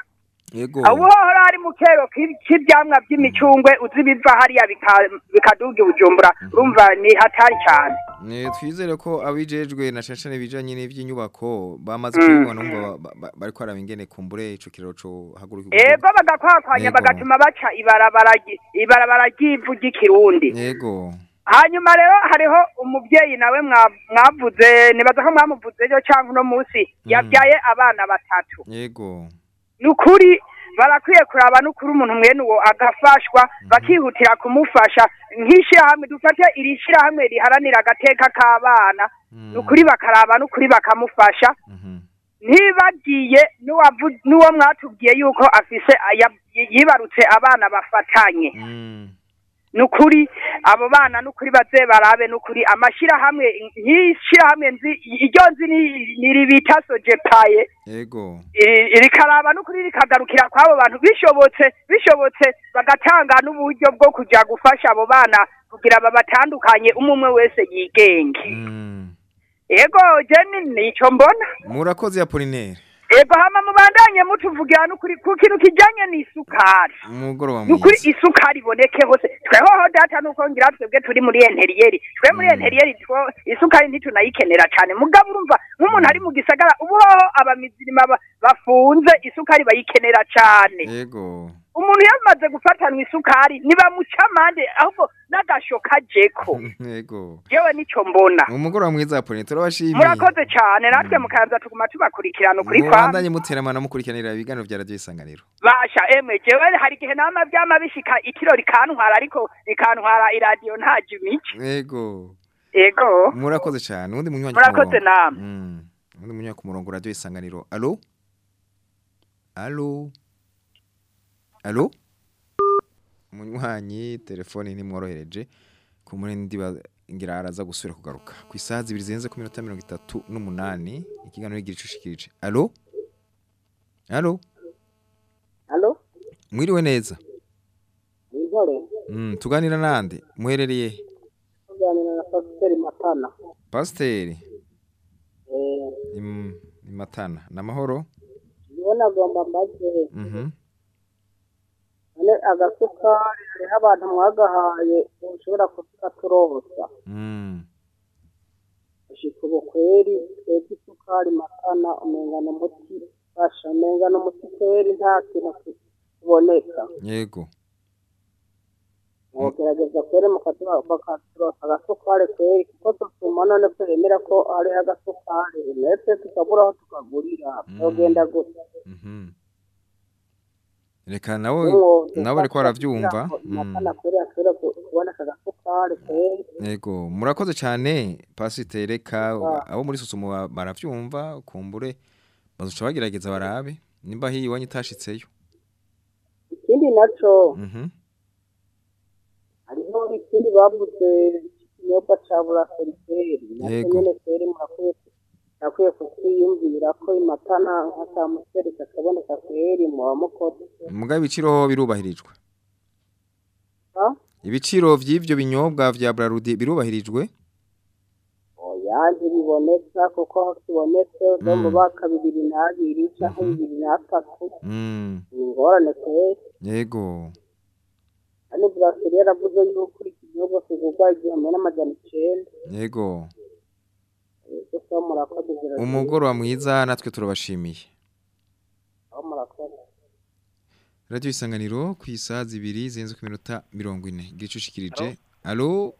Yego. aho uhora hari mu kero k'i- k'ivyamwa by'imicungwe uzi biva hariya bika- bikaduga i bujumbura urumva ni hatari cyane Ne twizere ko abijejwe na shashane bijanye n'ivy'inyubako bamaze Mm. kubibona umva ba- ba- bariko araba ingene kumbure ico kiraro co haguruka ego bagakwakwanya Yego. bagatuma baca ibarabara ry- ibarabara ry'ivu ry'ikirundi Yego. hanyuma rero hariho umubyeyi nawe mwa- mwavuze nibaza ko mwamuvuze ejo cyangwa uno munsi yabyaye abana batatu Yego. ni ukuri barakwiye kuraba n'ukuri umuntu mwene uwo agafashwa bakihutira kumufasha nk'ishyirahamwe dufate iri shyirahamwe riharanira agateka k'abana ni ukuri bakaraba n'ukuri bakamufasha ntibagiye n'uwavu- n'uwo mwatubwiye yuko afise aya- yibarutse abana bafatanye ni ukuri abo bana ni ukuri baze barabe ni ukuri amashyirahamwe nk'ishyirahamwe nzi iryo nzi ni- ni ribita sojepaye Yego. i- rikaraba n'ukuri rikagarukira kw'abo bantu bishobotse bishobotse bagatanga n'uburyo bwo kujya gufasha abo bana kugira babatandukanye umwe umwe wese yigenge ego jeni nicyo mbona Murakoze Apollinaire. ego hama mubandanye mutuvugira n'ukuri ku kintu kijanye n'isukari Umugoroba ni ukuri mwiza. isukari iboneke hose twehoho data nuko ngira twebwe turi muri enteriyeri twe muri enteriyeri two isukari ntitunayikenera cyane mugabo urumva nk'umuntu ari mu gisagara ubu hoho abamizirima ba- bafunze isukari bayikenera cyane Yego. umuntu yamaze gufatanwa isukari nibamuca amande ahubwo n'agasho kajeko Yego. yewe nicyo mbona Umugoroba mwiza Apollinaire turabashimiye. murakoze cyane natwe mukaza tuguma tubakurikirana ukuri kwa Mubandanye muteramana mukurikiranira ibiganiro vya radio isanganiro. basha emwe jewe hari igihe nama byama bishika ikiro rikantwara ariko rikantwara iradiyo ntaje imico Yego. ego Murakoze cyane. Undi munywanyi ku murakoze murongo. namwe Mm. Undi munywanyi ku murongo radio isanganiro. Allo? Allo? Allo? Munywanyi telefone ntimworohereje ku murindi ngira araza gusubira kugaruka ku isaha zibiri zirenze ku minota mirongo itatu n'umunani ikiganiro igira icushikirije alo alo Halo, mwiriwe neza Nintore, mm, tuganira nande muherereye he? tuganira na Pasiteri Matana. pasiteri Eh, Im- ni matana n'amahoro niwe nagomba mbaze, mhm none agasukari hariho abantu mwagahaye ushobora kuvuga turosa. mm. Ushika ubu kweri, twebwe isukari Matana umenga ni umuti, basha umenga ni umuti kweri nta kintu kiboneka. yego Mugerageza kweri mukatuba- bakaturosa agasukari kweri, kuko dutuma none twemera ko hariho agasukari, ndetse tukabura aho tukagurira, byogenda gutya. mhm reka nawe Umwuga nawe ariko baravyumva kugira ngo mm. Matana kweri ashobore ku- kuboneka agasukari kweri. yego murakoze cyane pasiteri reka Ah. abo muri susumo ba- baravyumva kumbure bazoca bagerageza barabe nimba hiyi iwanyu itashitseyo ikindi naco mhm hariho ikindi bavuze ikinyobwa ca buraseriveri nacyo Yego. nyene kweri murakwiye murakwiye kutwiyumvira ko imatana nka kamuseri kakaboneka kweri muba mukoze muga ibiciro birubahirijwe Ah? ibiciro vy'ivyo binyobwa vya Brarudi birubahirijwe oya ntibiboneka kuko aho kibonetse zo mu Mm. baka bibiri n'abiri canke bibiri n'atatu mm. ni ingorane kweri yego kandi buraseri yaravuze yuko iki gihugu kigurwa igihumbi n'amajana icenda yego gusa murakoze ziragira umugoroba mwiza natwe turabashimiye aho murakoze radio isanganiro ku isaha zibiri zirenze ku minota mirongo ine gicushikirije alo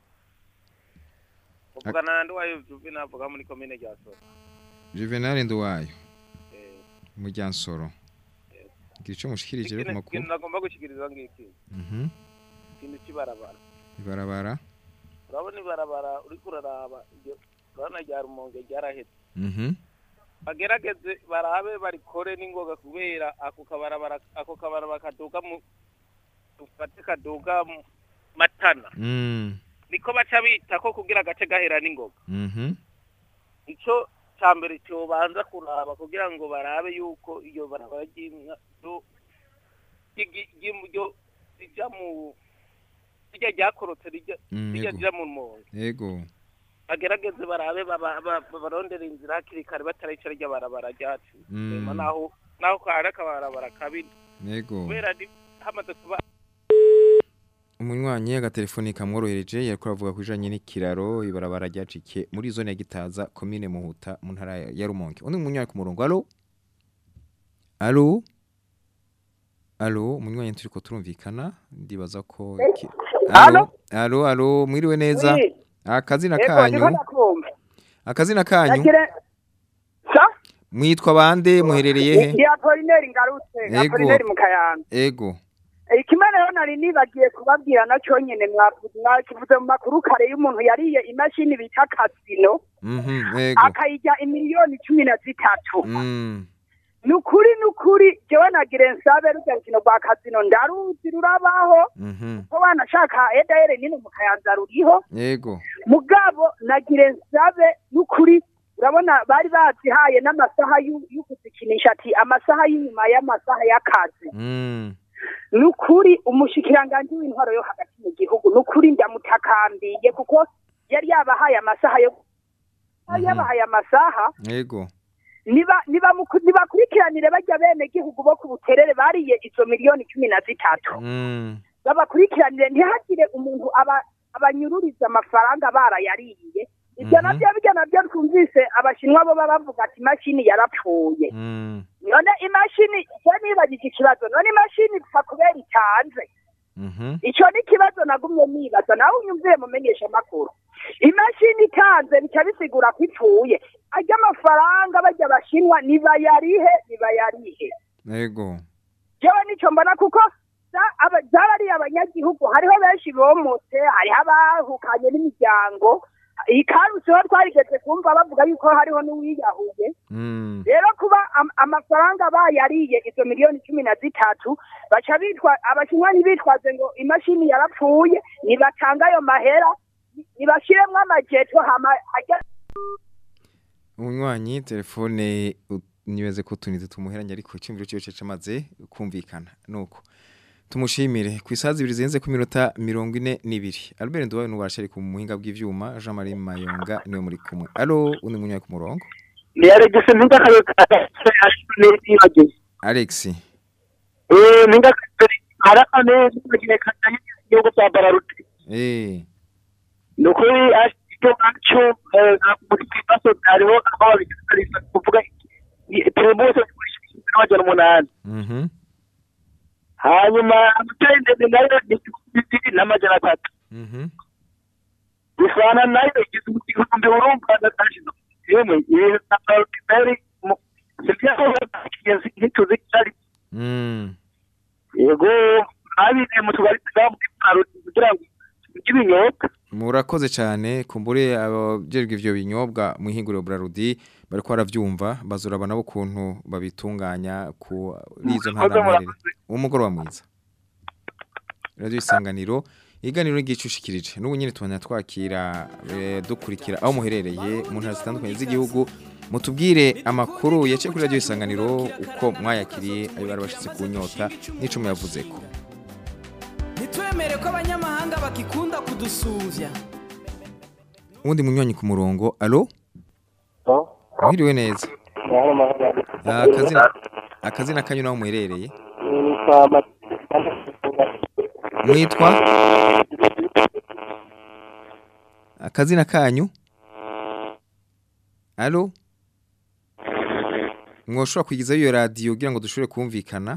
uvugana na nduwayo juve navuga muri komine rya soro Juvenal Nduwayo mu Ryansoro gira ico mushikirije rero ku ikintu makuru ikintu nagomba gushyikiriza ngiki mhm ikintu cy'ibarabara ibarabara urabona ibarabara uriko uraraba iryo urabona rya rumonge ryarahetse mhm bagerageze barabe barikore n'ingoga kubera ako kabarabara ako kabarabara kaduga mu dufate kaduga mu matana mm niko baca bita ko kugira agace gahera n'ingoga mhm ico ca mbere cyobanza kuraba kugira ngo barabe yuko iyo barabara ry'inka ryo- ry'igi- ry'im- ryo- rija mu rijya ryakorotse rijya Mm, rijya yego. rija mu mpunzi yego bagerageze barabe baba- ba- barondere inzira hakiri kare batarica rya barabara ryacu Mm. Hanyuma naho naho kare akabarabara kabi yego kubera ni hamaze kuba umunywanyi agatelefoni kamworohereje yariko aravuga kujanye n'ikiraro ibarabara ryacikiye muri zone ya Gitaza commune Muhuta mu ntara ya Rumonge undi munywanyi ku murongo allo allo allo umunywanyi turiko turumvikana ndibaza ko iki- Allo? allo allo mwiriwe neza Oui. akazina Ego, kanyu ndiko ndakumva. akazina kanyu Nagire sa mwitwa bande muherereye he ndi Apollinaire ngarutse Ego. Apollinaire mu Kayanza ego ikimana rero nari nibagiye kubabwira nacyo nyene mwavuze mwakivuze mu makuru kare y'umuntu yariye imashini bita kasino mhm ego akayijya imiliyoni cumi na zitatu mm ni ukuri ni ukuri jewe nagire nsabe rujya rukino rwa kasino ndaruzi rurabaho mhm ko banashaka edayere nini mu kayanza ruriho ego mugabo nagire nsabe n'ukuri urabona bari bazihaye n'amasaha y'u- yo kuzikinisha ati amasaha y'inyuma y'amasaha y'akazi mm ni ukuri umushikiranganji w'intwaro yo hagati mu gihugu ni ukuri ndamutakambiye kuko yari yabahaye amasaha yo yari yabahaye amasaha ego niba niba muku- nibakurikiranire bajya bene gihugu bo ku buterere bariye izo miliyoni cumi na zitatu mm babakurikiranire ntihagire umuntu aba abanyururiza amafaranga barayariye ibyo Mhm. nabyo bijya nabyo twumvise abashinwa bo baba bavuga ati imashini yarapfuye mm none imashini je nibagije ikibazo none imashini ipfa kubera itanze mhm icyo ni ikibazo nagumye nibaza nawe unyumviye mumenyesha amakuru imashini itanze bica bisigura ko ipfuye ajya amafaranga bajya abashinwa nibayarihe nibayarihe ego jewe nico mbona kuko za- aba- zarariye abanyagihugu hariho benshi bomotse hariho abahukanye n'imiryango ikarusiho twarigeze kumva bavuga yuko hariho n'uwiyahuye mm rero kuba am- amafaranga bayariye izo miliyoni cumi na zitatu baca bitwa abashinwa ntibitwaze ngo imashini yarapfuye nibatanga ayo mahera nibashiremwo amajeto hama ajya umunywanyi telefone u- nibaze ko tunite tumuheranye ariko icyumviro cyiwe cyamaze kumvikana nuko tumushimire ku isaha zibiri zirenze ku minota mirongo ine n'ibiri Albert Nduwayo n'uwarashari ku muhinga bw'ivyuma Jean Marie Mayonga niwe muri kumwe allo undi munywanyi ku murongo ni aregese mpinga kayo nibagiye Alex eh mpinga kayo harakane nibagiye katanye igihugu cya Bararuti eh ni ukuri icyo ngacyo muri kibazo hariho aho babigaragariza kuvuga turebose kugurisha n'amajana umunani mhm hanyuma amatara ndende nayo ni ibiri n'amajana atatu mhm bisana nayo igihumbi urumva natashize yemwe iyi na Bararuti sibyaho ntituzi cyari mm yego abine mu tugari twa muri Bararuti kugira ngo tugire ibinyobwa murakoze cyane kumbure abajejwe ivyo binyobwa mu ihinguriro Brarudi bariko baravyumva bazuraba nabo kuntu babitunganya ku izo ntara umugoroba mwiza radio isanganiro iganiro ry'icushikirije n'ubu nyine tubona twakira eh, dukurikira aho muherereye mu ntara zitandukanye z'igihugu mutubwire amakuru yaciye kuri radio isanganiro uko mwayakiriye ayo bari bashitse ku nyota n'ico muyavuzeko ntitwemere ko abanyamahanga bakikunda kudusuvya uwundi munywanyi ku murongo alo mwiriwe neza Ah, akazina akazina kanyu naho muherereye mwitwa akazina kanyu alo mwoshobora kwigizayo iyo radiyo kugira ngo dushobore kumvikana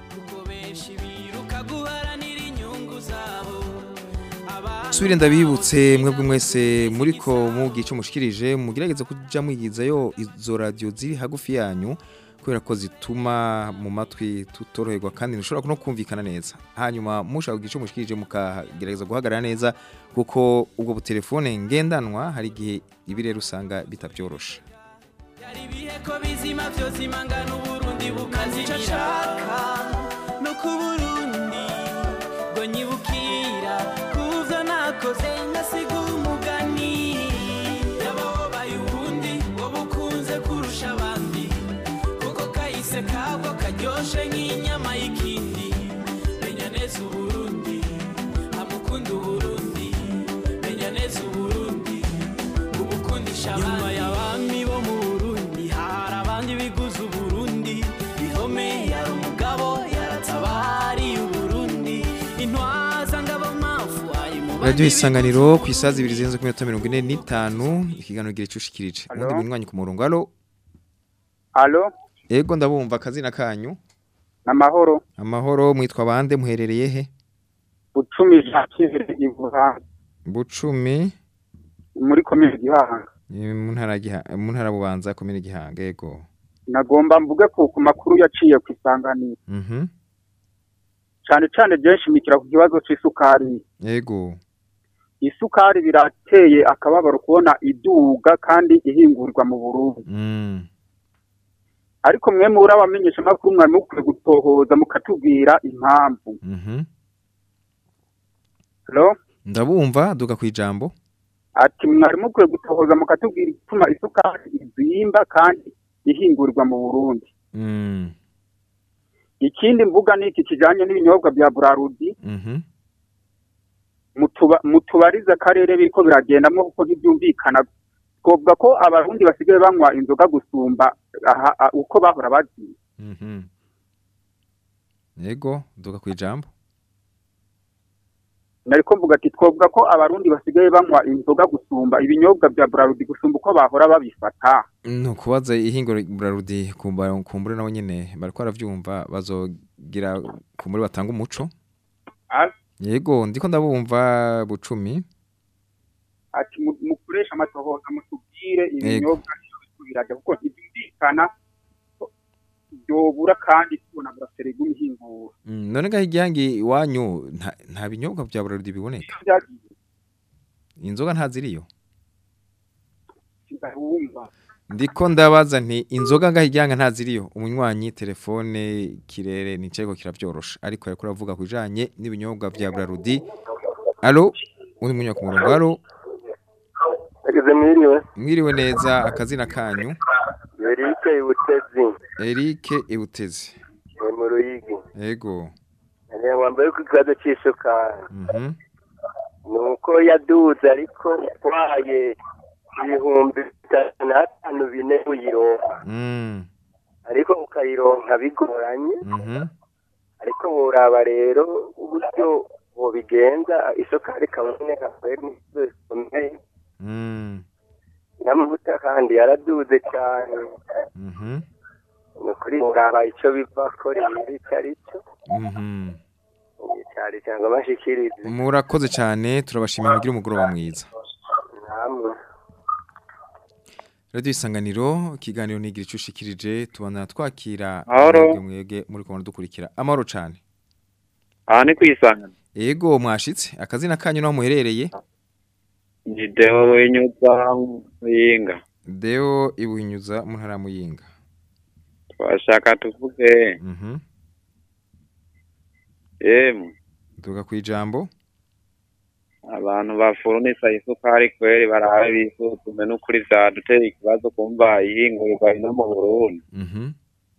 subire ndabibutse mwebwe mwese muriko mubwiye icyo mushikirije mugerageze kuja mwigizayo izo radiyo ziri hagufi yanyu kubera ko zituma mu matwi tutoroherwa kandi ntushobora no kumvikana neza hanyuma mushaka kugira icyo mushikirije mukagerageza guhagarara neza kuko ubwo butelefone ngendanwa hari igihe ibi rero usanga bitabyorosha ko bizima byose imangana uburundi bukazimira no ku burundi ngo nyibukira kuvyo nakoze ngasiga umugani yababaye ubundi ngo bukunze kurusha abandi kuko kahise kabwo karyoshe nk'inyama y'ikindi menya neza uburundi amukunda uburundi menya neza uburundi ubukundisha abandi nyuma y'abami bo mu burundi hari abandi biguze uburundi bihome yari umugabo yaratse radiyo isanganiro ku isaha zibiri zirenze ku minota mirongo ine n'itanu ikiganiro gira icyo ushikirije ubundi munywanyi ku murongo alo alo ego ndabumva akazina kanyu amahoro amahoro mwitwa bande muherereye he bucumi jakire ivuha bucumi muri komine gihanga ni mu ntara ya Giha- mu ntara bubanza komine gihanga ego nagomba mvuge ku ku makuru yaciye ku isanganiro mhm cyane cyane byinshi mikira ku kibazo c'isukari ego isukari birateye akababaro kubona iduga kandi ihingurirwa mu Burundi mm ariko mwe muri abamenyesha makuru mwari mukwiye gutohoza mukatubwira impamvu mhm Hello? ndabumva duka ku ijambo ati mwari mukwiye gutohoza mukatubwira igituma isukari izimba kandi ihingurirwa mu Burundi mm ikindi mvuga ni iki kijanye n'ibinyobwa bya Burarudi mhm mutuba- mutubarize akarere biriko biragendamwo kuko ntibyumvikana twovuga ko abarundi basigaye banywa inzoga gusumba aha- a- uko bahora baziye mhm ego duka ku ijambo nariko mvuga ati twovuga ko abarundi basigaye banywa inzoga gusumba ibinyobwa bya Burarudi gusumba uko bahora babifata no kubaza ihingura burarudi kumba kumbure nabo nyene bariko baravyumva bazogira kumbure batanga umuco Ah, yego ndiko ndabumva bucumi ati mu- mukoresha amatohoza mutubwire Yego. ibinyobwa iyo biriko birajya kuko ntibyumvikana ko byobura kandi tubona buraseri bw'imihinguro Mm, none ngaho igihangi iwanyu nta, nta binyobwa vya burarudi biboneka byagiye inzoga ntaziriyo wumva ndiko ndabaza nti inzoga ngaho igihanga ntaziriyo umunywanyi telefone kirere nicego kiravyorosha ariko yariko aravuga kujanye n'ibinyobwa vya burarudi alo uri munywa ku murongo alo Ageze mwiriwe. mwiriwe neza akazina kanyu Eric Ibutezi. Eric Ibutezi Ni mu Ruyigi. yego Ni wambaye ku kibazo c'isukari. mhm Nuko yaduze ariko utwaye ibihumbi bitatu n'atanu bine uyironka. mm Ariko ukayironka bigoranye. mhm Ariko buraba rero uburyo bobigenza isukari ikaboneka kweri n'ikibazo gikomeye. mm N'amavuta kandi yaraduze cyane. mhm Ni ukuri buraba ico bivako rero ico ari cyo. mhm cyari cyangwa bashikirize murakoze cyane turabashimira mugira umugoroba mwiza namwe Radio Isanganiro ikiganiro nigira ico ushikirije tubana twakira Mahoro. mwebwe mwebwe muri kubona dukurikira amahoro cane aha ni kwisangana Ego mwashitse akazina kanyu naho muherereye ni deo wenyuza muyinga Deo ibuhinyuza mu ntara ya Muyinga twashaka tuvuge mhm yemwe duga kwijambo abantu bafurunisa isukari kweri barabe bisuzume n'ukuri vyadutera ikibazo kumva ihingurirwa ino mu Burundi mhm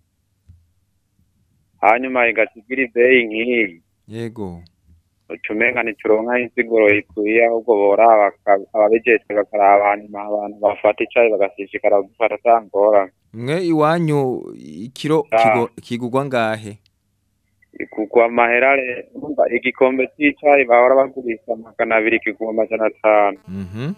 hanyuma igasigira ibeyi nk'iyi yego ucumenga ntituronka insiguro ikwiye ahubwo boraba baka- ababijejwe bakaraba hanyuma abantu bafata icayi bagashishikara gufata ata ngorane mwe iwanyu ikiro Ah. kigo- kigugwa ngahe kugwa amahera re- urumva igikombe c'icayi bahora bagurisha magana abiri kiguma amajana atanu mhm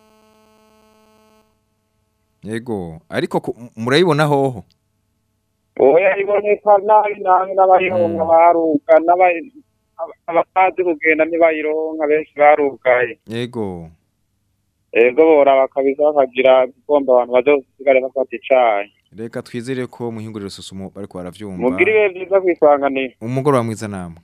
Yego ariko ku- murayibona hoho oya iboneka nabi nabi n'abayironka baruka n'aba- aba- abatazi kugenda ntibayironka benshi barugaye Yego ego boraba kabisa bakagira igomba abantu bazosigare bafata icayi reka twizere ko muhinguriro susumo bariko baravyumva mugire ibihe vyiza kwisanganira umugoroba mwiza namwe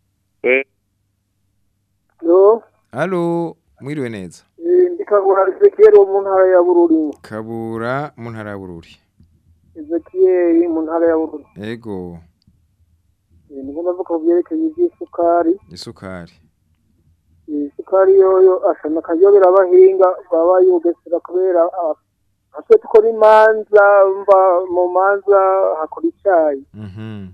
yo Halo mwiriwe neza eh, ndikagura Ezekiel wo mu ntara ya Bururi Kabura mu ntara ya Bururi Ezekiel mu ntara ya Bururi Ego Eh, niko ndavuga ku byerekeye iby'isukari isukari Eh, isukari yoyo ashana akayobera abahinga baba yugesera kubera ah, natwe dukora imanza mva mu manza hakora icyayi mhm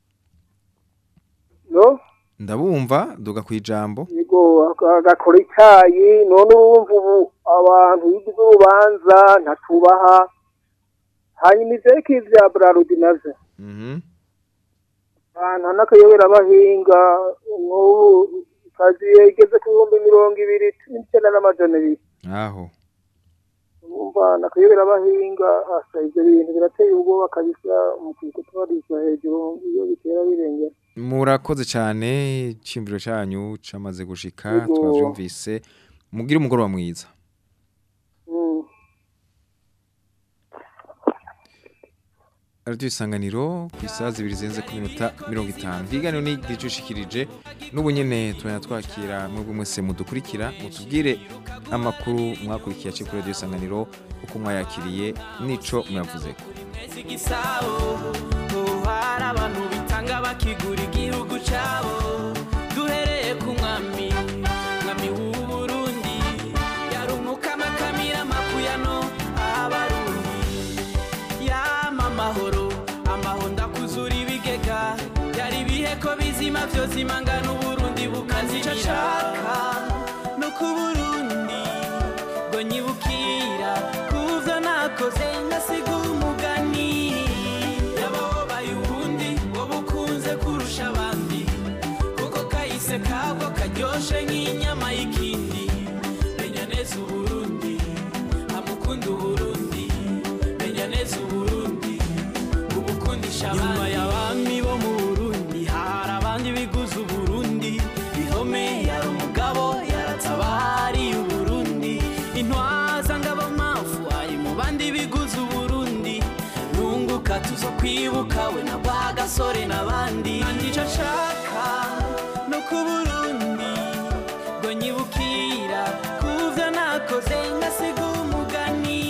no ndabumva duga kwijambo yego agakora icyayi none urumva ubu abantu bigize urubanza ntatubaha hanyuma ivyerekeye vya brarudi navyo mhm ahantu n'akayobera abahinga nk'ubu kazi igeze ku bihumbi mirongo ibiri n'icyenda n'amajana ibiri aho umva nakayobera abahinga asa ibyo bintu birateye ubwoba kabisa mu kutubariza hejuru iyo bitera birengera murakoze cyane icyumviro cyanyu cyamaze gushika Yego. twabyumvise mugire umugoroba mwiza Mm. radiyo isanganiro ku isaha zibiri zirenze ku minota mirongo itanu ikiganiro ni gicushikirije n'ubu nyine tubona twakira mwebwe mwese mudukurikira mutubwire amakuru mwakurikiye aciye kuri radiyo isanganiro uko mwayakiriye n'ico mwavuzeko igisabo oh, hari abantu bitanga bakigura igihugu cyabo duhereye ku mwami mwami w'u Burundi yarumuka amakamira makuyano abarundi yama amahoro amahoro ndakuzura ibigega byari ibihe ko bizima byo zimangana uburundi bukazica nshaka no ku burundi ngo nyibukira kuvyo nakoze ngasiga umugani yababaye ubundi ngo bukunze kurusha abandi kuko kahise kabwo karyoshe nk'inyama y'ikindi menya neza uburundi amukunda uburundi menya neza uburundi ubukundisha abandi nyuma y'abami bo mu burundi hari abandi biguze uburundi bihome yari umugabo yaratabariye uburundi intwaza ngabo mafu ari mu bandi biguze uburundi nunguka tuzo kwibuka we na bwa gasore n'abandi nica nshaka no ku burundi ngo nyibukira kuvyo nakoze ngasiga umugani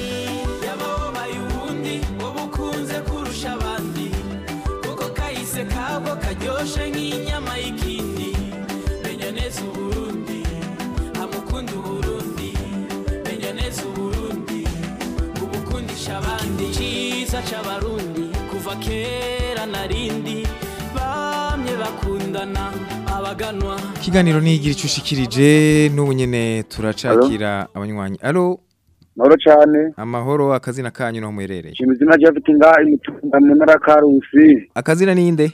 yababaye ubundi ngo bukunze kurusha abandi kuko kahise kabwo karyoshe nk'inyama y'ikindi menya neza uburundi amukunda uburundi menya neza uburundi ubukundisha abandi cyiza c'abarundi kuva kera narindi bamye bakundana abaganwa ikiganiro ni igira icushikirije n'ubu nyine turacakira abanywanyi alo mahoro cyane amahoro akazina kanyu naho muherereye shima izina ryafite ngaha imitunda mu ntara ya karusi akazina ninde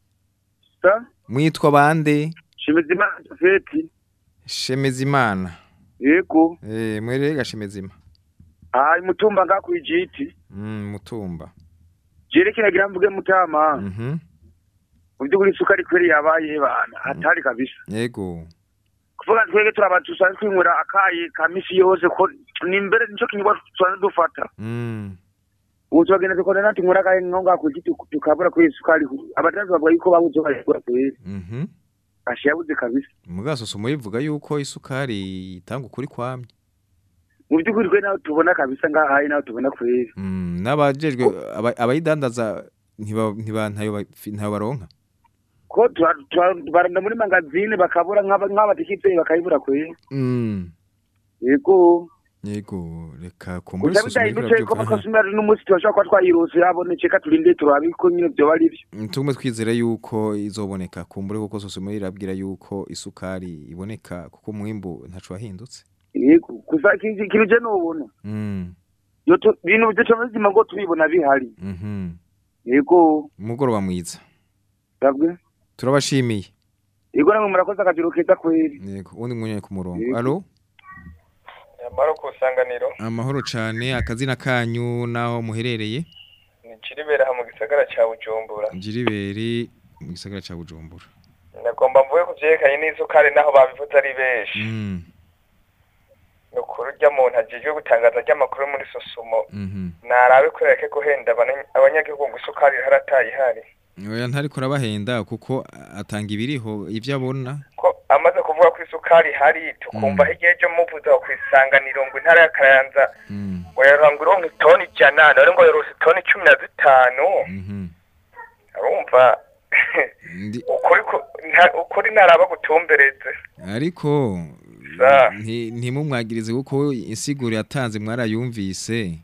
sa mwitwa bande shima izina jafeti shemezimana yego eh muherereye gashemezima aha imutumba ngaha ku ijiti mm mutumba jerekera gira mvuge mutama mhm mu by'ukuri isukari kweri yabaye bana hatari kabisa yego kuvuga twege turaba dusanzwe twinywera akayi ka misi yose ko ni mbere nico kinyobwa dusanzwe dufata mm ubu turagenda dukora nati nywera akayi nko ngaha ku giti tukabura kuri isukari abadandaza bavuga yuko babuze bayigura kweri mhm ashi yabuze kabisa mugasoso muyivuga yuko isukari itanga ukuri kwamye mu by'ukuri twe naho tubona kabisa ngaha hari naho tubona kweri mm n'abajejwe aba- abayidandaza ntiba ntiba ntayo ba- ntayo baronka ko tura- tura- baranda muri magazine bakabura nk'aba- nk'abatikitse bakayibura kweri mm yego yego reka kumbura gusa bidahindutse ko amakasumari n'umunsi turashobora kuba twayirose yabonetse ka turinde turabe ko nyine byoba ari byo tugume twizera yuko izoboneka kumbure kuko sosoma irabwira yuko isukari iboneka kuko umwimbu ntaco wahindutse yego gusa iki- ikintu je nubona mm Iyo tu- ibintu byo bizima ngo tubibona bihari mhm yego umugoroba mwiza sabwe turabashimiye yego namwe murakoze akajiro keza kweri yego undi mwanya ku murongo Yego. alo amaro ku isanganiro amahoro cane akazina kanyu naho muherereye ni kiribera aha mu gisagara cya bujumbura jiriberi mu gisagara ca bujumbura nagomba mvuge ku byerekanye n'isukari naho babivuze ari benshi mm ni ukuri urya muntu ajejwe gutangaza ry'amakuru muri sosumo mhm narabe ko yareke guhenda abanya- abanyagihugu ngo isukari harataye ihari oya ntariko arabahenda kuko atanga ibiriho ivyo abona ko amaze kuvuga ko isukari ihari tukumva hirya y'ejo muvuze aho ku isanganiro ngo intara ya kayanza ngo yaronka uronka itoni ijana none ngo yaronse itoni cumi na zitanu urumva ukuri ku- nta- ukuri ntaraba gutumbereze ariko Sa. nti- ntimumwagirize kuko insiguro yatanze mwarayumvise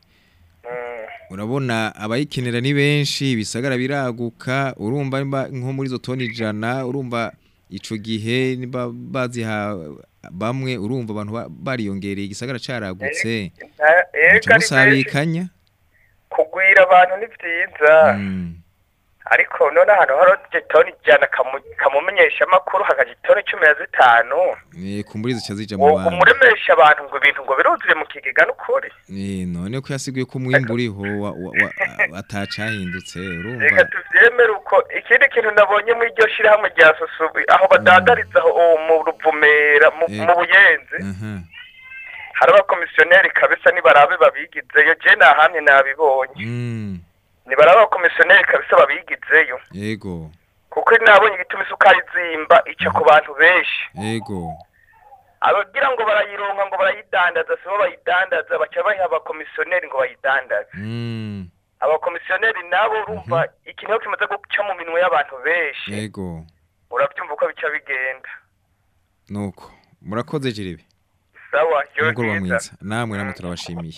urabona abayikenera ni benshi bisagara biraguka urumva nimba nko muri izo toni ijana urumva ico gihe niba baziha bamwe urumva abantu ba- bariyongereye igisagara caragutse Nta- ega muca ari benshi musabikanya kugwira abantu ni byiza ariko none ahantu hari igitoni ijana kamu- kamumenyesha amakuru hakaja itoni cumi na zitanu Eh kumburiza cha zija mu uwo bantu. umuremesha abantu ngo ibintu ngo biruzuye mu kigega n'ukuri Eh none ko yasiguye ko umwimbu uriho wa- wa- wa- atacahindutse urumva. reka tuvyemere uko ikindi kintu nabonye muri iryo shirahamwe rya susubi aho badadariza aho uwo mu ruvumera mu Eh. mu buyenzi Mhm. hari abakomisiyoneri kabisa nibarabe babigizeyo je nahamye nabibonye Mm. nibarabe abakomisiyoneri kabisa babigizeyo Yego. kuko nabonye igituma isukari zimba ica ku bantu benshi Yego. abagira ngo barayironka ngo barayidandaza sibo bayidandaza baca bayiha abakomisiyoneri ngo bayidandaze Mm. abakomisiyoneri nabo urumva ikintu iyo kimaze guca mu minwe y'abantu benshi Yego. urabyumva uko bica bigenda Nuko. Murakoze jiribe. sawa yo Umugoroba bwiza mwiza. Namwe namwe turabashimiye.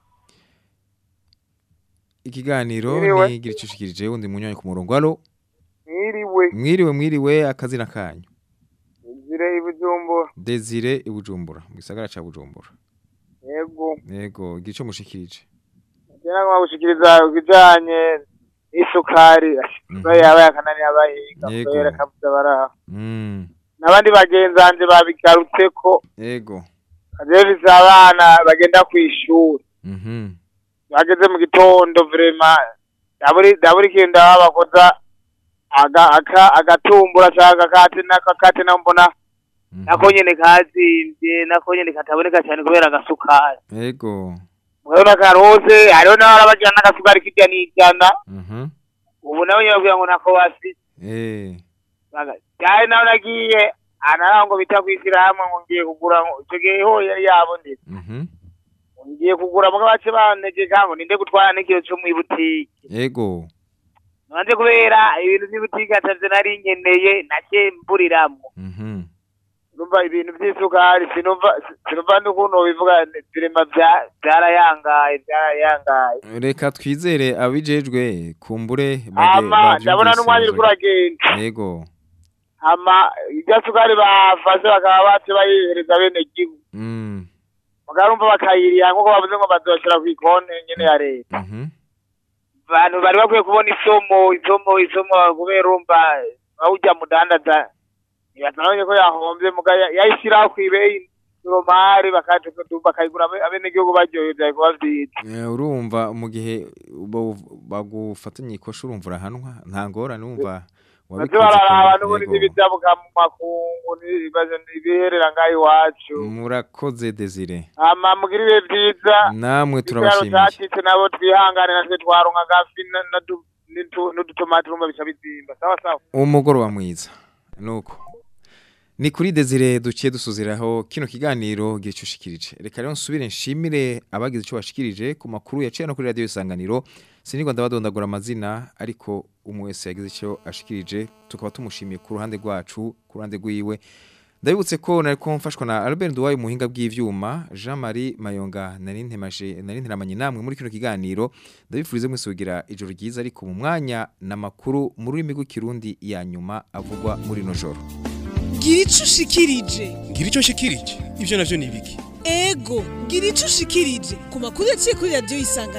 Ikiganiro Mwiriwe. ni giricushikirije undi munyanya ku murongo. Allo. mwiriwe Mwiriwe mwiriwe akazina kanyu. inzira ibijumbura Desire ibujumbura mu gisagara ca Bujumbura. yego Yego, gico mushikirije. kera nkagushikiriza ibijanye n'isukari isukari yaba yakanani abahinga Yego. kubera kabuza baraha Mm. n'abandi bagenzanje babigarutseko Yego. kajevise abana bagenda kw'ishuri Mhm. bageze mu gitondo vrema daburi daburi kintu ndaba bakoza aga aka agatumbura cyangwa agakate n'akakate na mbona nako nyene kazimvye nako nyene kataboneka cyane kubera agasukari Yego. murabona karose hariho n'abarabajyana n'agasukari kirya n'ijana Mhm. ubu nawe nyine bavuga ngo ntako basi Eh. cyane nawe nagiye anara ngo bita kwishyirahamwe ngo ngiye kugura ngo icyo gihe ho yari yabonetse Mhm. ngiye kugura muga bace bantegeka ngo ninde gutwara n'ikiro cyo mu ibutike Yego. nanje kubera ibintu by'ibutike atavyo nari nkeneye nake mburiramwo Mhm. numva ibintu by'isukari sinumva sinumva n'ukuntu bivuga birema bya- byarayangaye byarayangaye Reka twizere abijejwe kumbure hama ndabona n'umwanya uriko uragenda Yego. hama irya sukari bafashe bakaba bace bayihereza bene gihugu Mm. mugarumva bakayiriha nk'uko bavuze ngo bazoshira kw'ikonti nyene ya leta Mhm. abantu bari bakwiye kubona isomo isomo isomo kubera urumva bawurya mudandaza ntibatanabonye ko yahombye muga ya- yayishyiraho kw'ibeyi noromari bakayigura abe- abenegihugu baryohewe vyari kuba vyiza Eh, urumva mu gihe bo- bagufatanye ikosha urumva urahanwa nta ngorane wumva baze bararaba n'ubundi n'ibizabuka mu makungu n'ibibazo n'ibiherera ngaho iwacu murakoze Desire hama mugira ibihe vyiza namwe Ikiraro turabashimiye cacitse nabo twihangane natwe twaronka agafi na- na du- n'itu- n'udutomati urumva bica bizimba sawa sawa umugoroba mwiza nuko ni kuri Desire duciye dusuziraho kino kiganiro gicushikirije reka rero nsubire nshimire abagize icyo bashikirije ku makuru yaciye no kuri radio isanganiro sinigwa ndabadondagura amazina ariko umwe wese yagize icyo ashikirije tukaba tumushimiye ku ruhande rwacu ku ruhande rwiwe ndabibutse ko nari ko mfashwa na Albert Duwaye muhinga bw'ivyuma Jean Marie Mayonga nari ntemaje nari nteramanye namwe muri kino kiganiro ndabifurize mwese kugira ijoro ryiza ariko mu mwanya n'amakuru mu rurimi rw'ikirundi ya nyuma avugwa muri no joro gira ico ushikirije ngira icyo nshikirije ibyo navyo ni ibiki ego gira ico ushikirije ku makuru yaciye kuri radiyo isanga